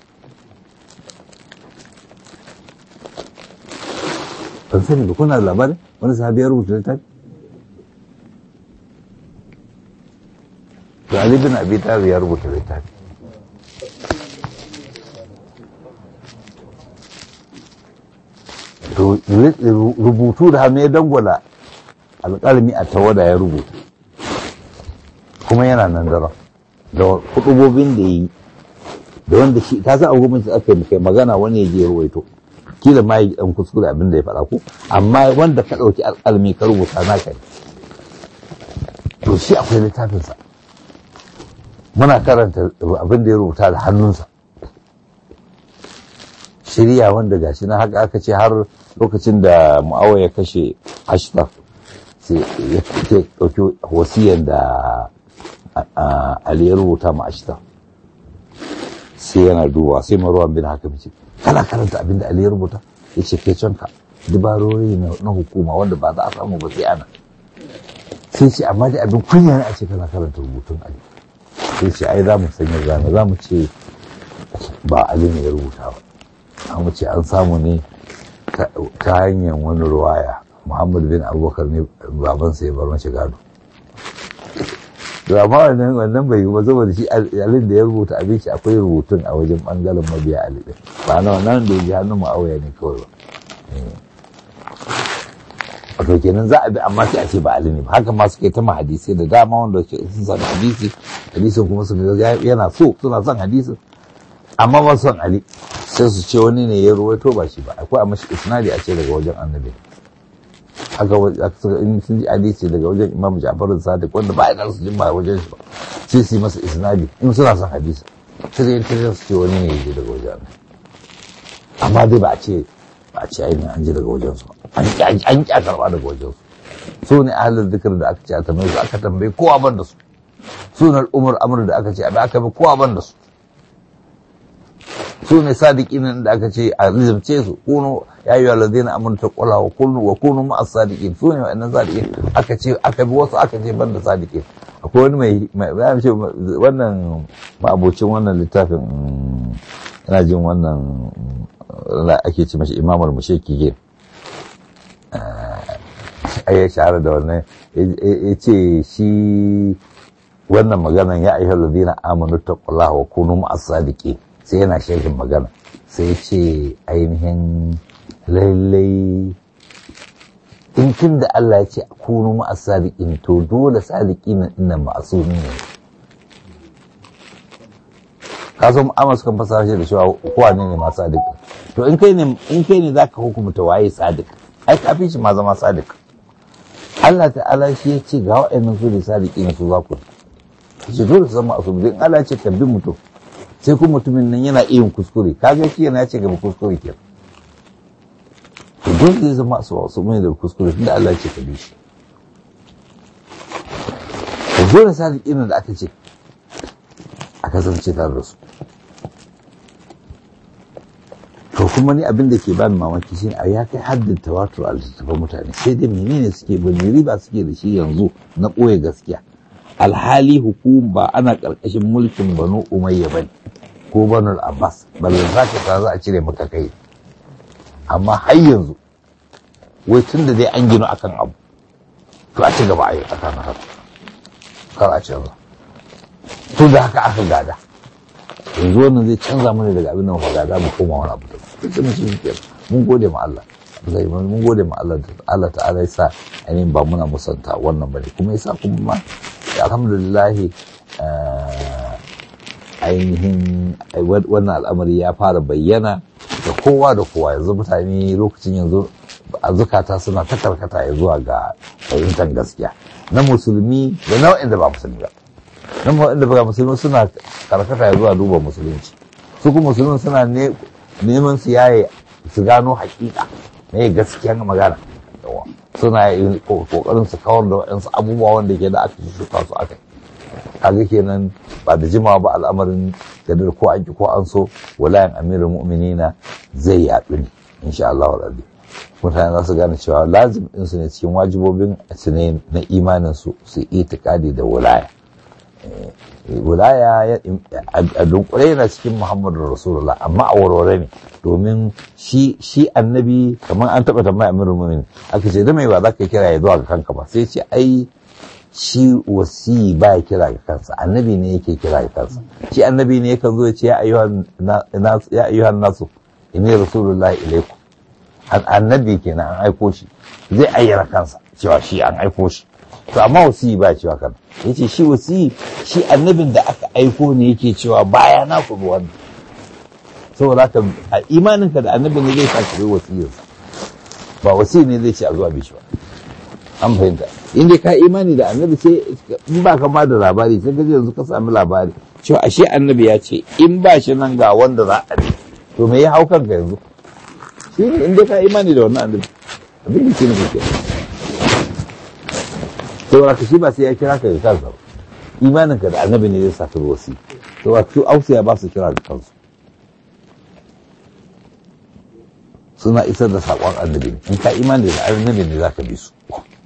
ban sani ba kuna da labarin wani sahabi ya rubuta littafi to Ali bin Abi Talib ya rubuta littafi rubutu da hannu ya dangwala alƙalmi a tawada ya rubuta kuma yana nan da da hudubobin da yi da wanda shi ta san abubuwan da aka yi kai magana wani ya je ruwaito kila ma yi dan kuskure abin da ya faɗa ko amma wanda ka ɗauki alƙalmi ka rubuta na kai to shi akwai littafinsa muna karanta abin da ya rubuta da hannunsa shirya wanda gashi na haka aka ce har lokacin da mu'awa ya kashe ashraf sai ya ɗauki wasiyan da ali ya rubuta ma ashtar sai yana duba sai marwan bin hakim ce kana karanta abin da ali ya rubuta ya ce kai canka dubarori na hukuma wanda ba za a samu ba sai ana sai ce amma dai abin kunya ne a ce kana karanta rubutun ali sai ce ai za mu sanya zane za mu ce ba ali ne ya rubuta ba za mu ce an samu ne ta hanyar wani ruwaya muhammad bin abubakar ne babansa ya bar mace gado da amma wannan wannan bai yi ba saboda shi alin da ya rubuta abin shi akwai rubutun a wajen bangaren mabiya ali din ba na wannan da ya ji hannun ma'auya ne kawai ba wato kenan za a bi amma sai a ce ba ali ne ba haka ma suka yi ta ma hadisai da dama wanda sun sami hadisi hadisin kuma su ga yana so suna son hadisin amma ba son ali sai su ce wani ne ya ruwaito ba shi ba akwai a mashi isnadi a ce daga wajen annabi haka in sun ji hadisi daga wajen imam ja'far sadiq wanda ba a su jin ba wajen shi ba sai su yi masa isnadi in suna son hadisi sai dai ta su ce wani ne ya je daga wajen annabi amma dai ba a ce ba a ce ainihin an ji daga wajen su an ƙi a karɓa daga wajen su su ne ahalar zikir da aka ce a tambaye su aka tambaye kowa ban da su sunar umar amur da aka ce abi aka bi kowa ban da su su ne sadiqin da aka ce a rizamce su kunu ya yi walazina amurta kula wa kunu wa kunu ma'as sadiqin su ne wa'annan sadiqin aka ce aka bi wasu aka ce ban da sadiqin akwai wani mai mai ce wannan ma'abocin wannan littafin ina jin wannan ake ce mashi imamul musheki ke ya shahara da wannan ya ce shi wannan maganan ya ayyuhal ladina amanu taqullaha wa kunu ma'as sadiqin sai yana shekin magana sai ya ce ainihin lallai in tun da Allah ya ce kunu ma'as sadiqin to dole sadiqin nan ma'asumi ne ka san amma sukan fasara shi da cewa kowa ne ne ma sadiq to in kai ne in kai ne zaka hukumta waye sadiq ai kafin shi ma zama sadiq Allah ta'ala shi ya ce ga wa'annan su ne sadiqin su za ku ce dole su zama asubi in Allah ya ce tabbin mutum sai kuma mutumin nan yana iya kuskure kaga shi yana ce gaba kuskure ke to dole zai zama su wasu mai da kuskure tunda Allah ya ce ka bi shi to dole sadiqin da aka ce a kasance tare da su to kuma ni abin da ke bani mamaki shine a ya kai haddin tawatur a littattafan mutane sai dai menene suke ba ne riba suke da shi yanzu na ɓoye gaskiya alhali hukum ba ana ƙarƙashin mulkin banu umayya bane ko banu abbas ballan za ka za a cire maka kai amma har yanzu wai tun da dai an gino akan abu to a ci gaba a yi tsakanin haka kar a canza tun da haka aka gada yanzu wannan zai canza mana daga abin da muka gada mu koma wani abu da duk da shi ke mun gode ma Allah zai mun gode ma Allah Allah ta'ala ya sa ainihin ba muna musanta wannan bane kuma ya sa kuma ma alhamdulillah ainihin wannan al'amari ya fara bayyana da kowa da kowa yanzu mutane lokacin yanzu a zukata suna ta karkata ya zuwa ga fahimtar gaskiya na musulmi da nau'in da ba musulmi ba nan waɗanda ba musulmi suna karkata ya zuwa duba musulunci su kuma musulmi suna neman su yaye su gano hakika ne gaskiyan magana suna kokarin su kawar da waɗansu abubuwa wanda ke da aka shuka su aka kaga kenan ba da jimawa ba al'amarin gadar ko an ki ko an so walayan amirul mu'minina zai yaɗu ne insha Allah wa rabbi mutane za su gane cewa lazim ɗinsu ne cikin wajibobin su ne na imanin su su itikadi da wilaya wilaya a dunkule yana cikin muhammadu rasulullah amma a warware ne domin shi shi annabi kamar an taɓa tambaya amirul mu'minin aka ce da mai ba za ka kira ya zuwa ga kanka ba sai ce ai shi wasi ba ya kira ga kansa annabi ne yake kira ga kansa shi annabi ne yakan zo ya ce ya ayyuhan nasu inni rasulullahi ilaikum annabi kenan an aiko shi zai ayyana kansa cewa shi an aiko shi to amma wasi ba cewa kan yace shi wasi shi annabin da aka aiko ne yake cewa baya na ku wannan saboda haka a imaninka da annabi ne zai saka kai wasiyarsa ba wasi ne zai ce a zuwa bishi ba an fahimta in dai ka imani da annabi sai in ba ka ba da labari sai ka yanzu ka sami labari cewa ashe annabi ya ce in ba shi nan ga wanda za a bi to me ya hau kanka yanzu shi ne in dai ka imani da wannan annabi abin da shi ne kake saboda ka shi ba sai ya kira ka ga kansa ba imaninka da annabi ne zai sa ka wasi to wato ausiya ba su kira da kansu suna isar da saƙon annabi in ka imani da annabi ne za ka bi su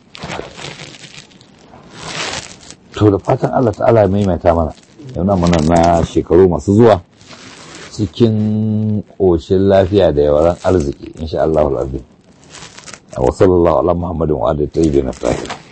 to da fatan Allah ta'ala ya maimaita mana yana mana na shekaru masu zuwa cikin ƙoshin lafiya da yawaran arziki insha Allah al'azim wa sallallahu ala muhammadin wa alihi tayyibin tahirin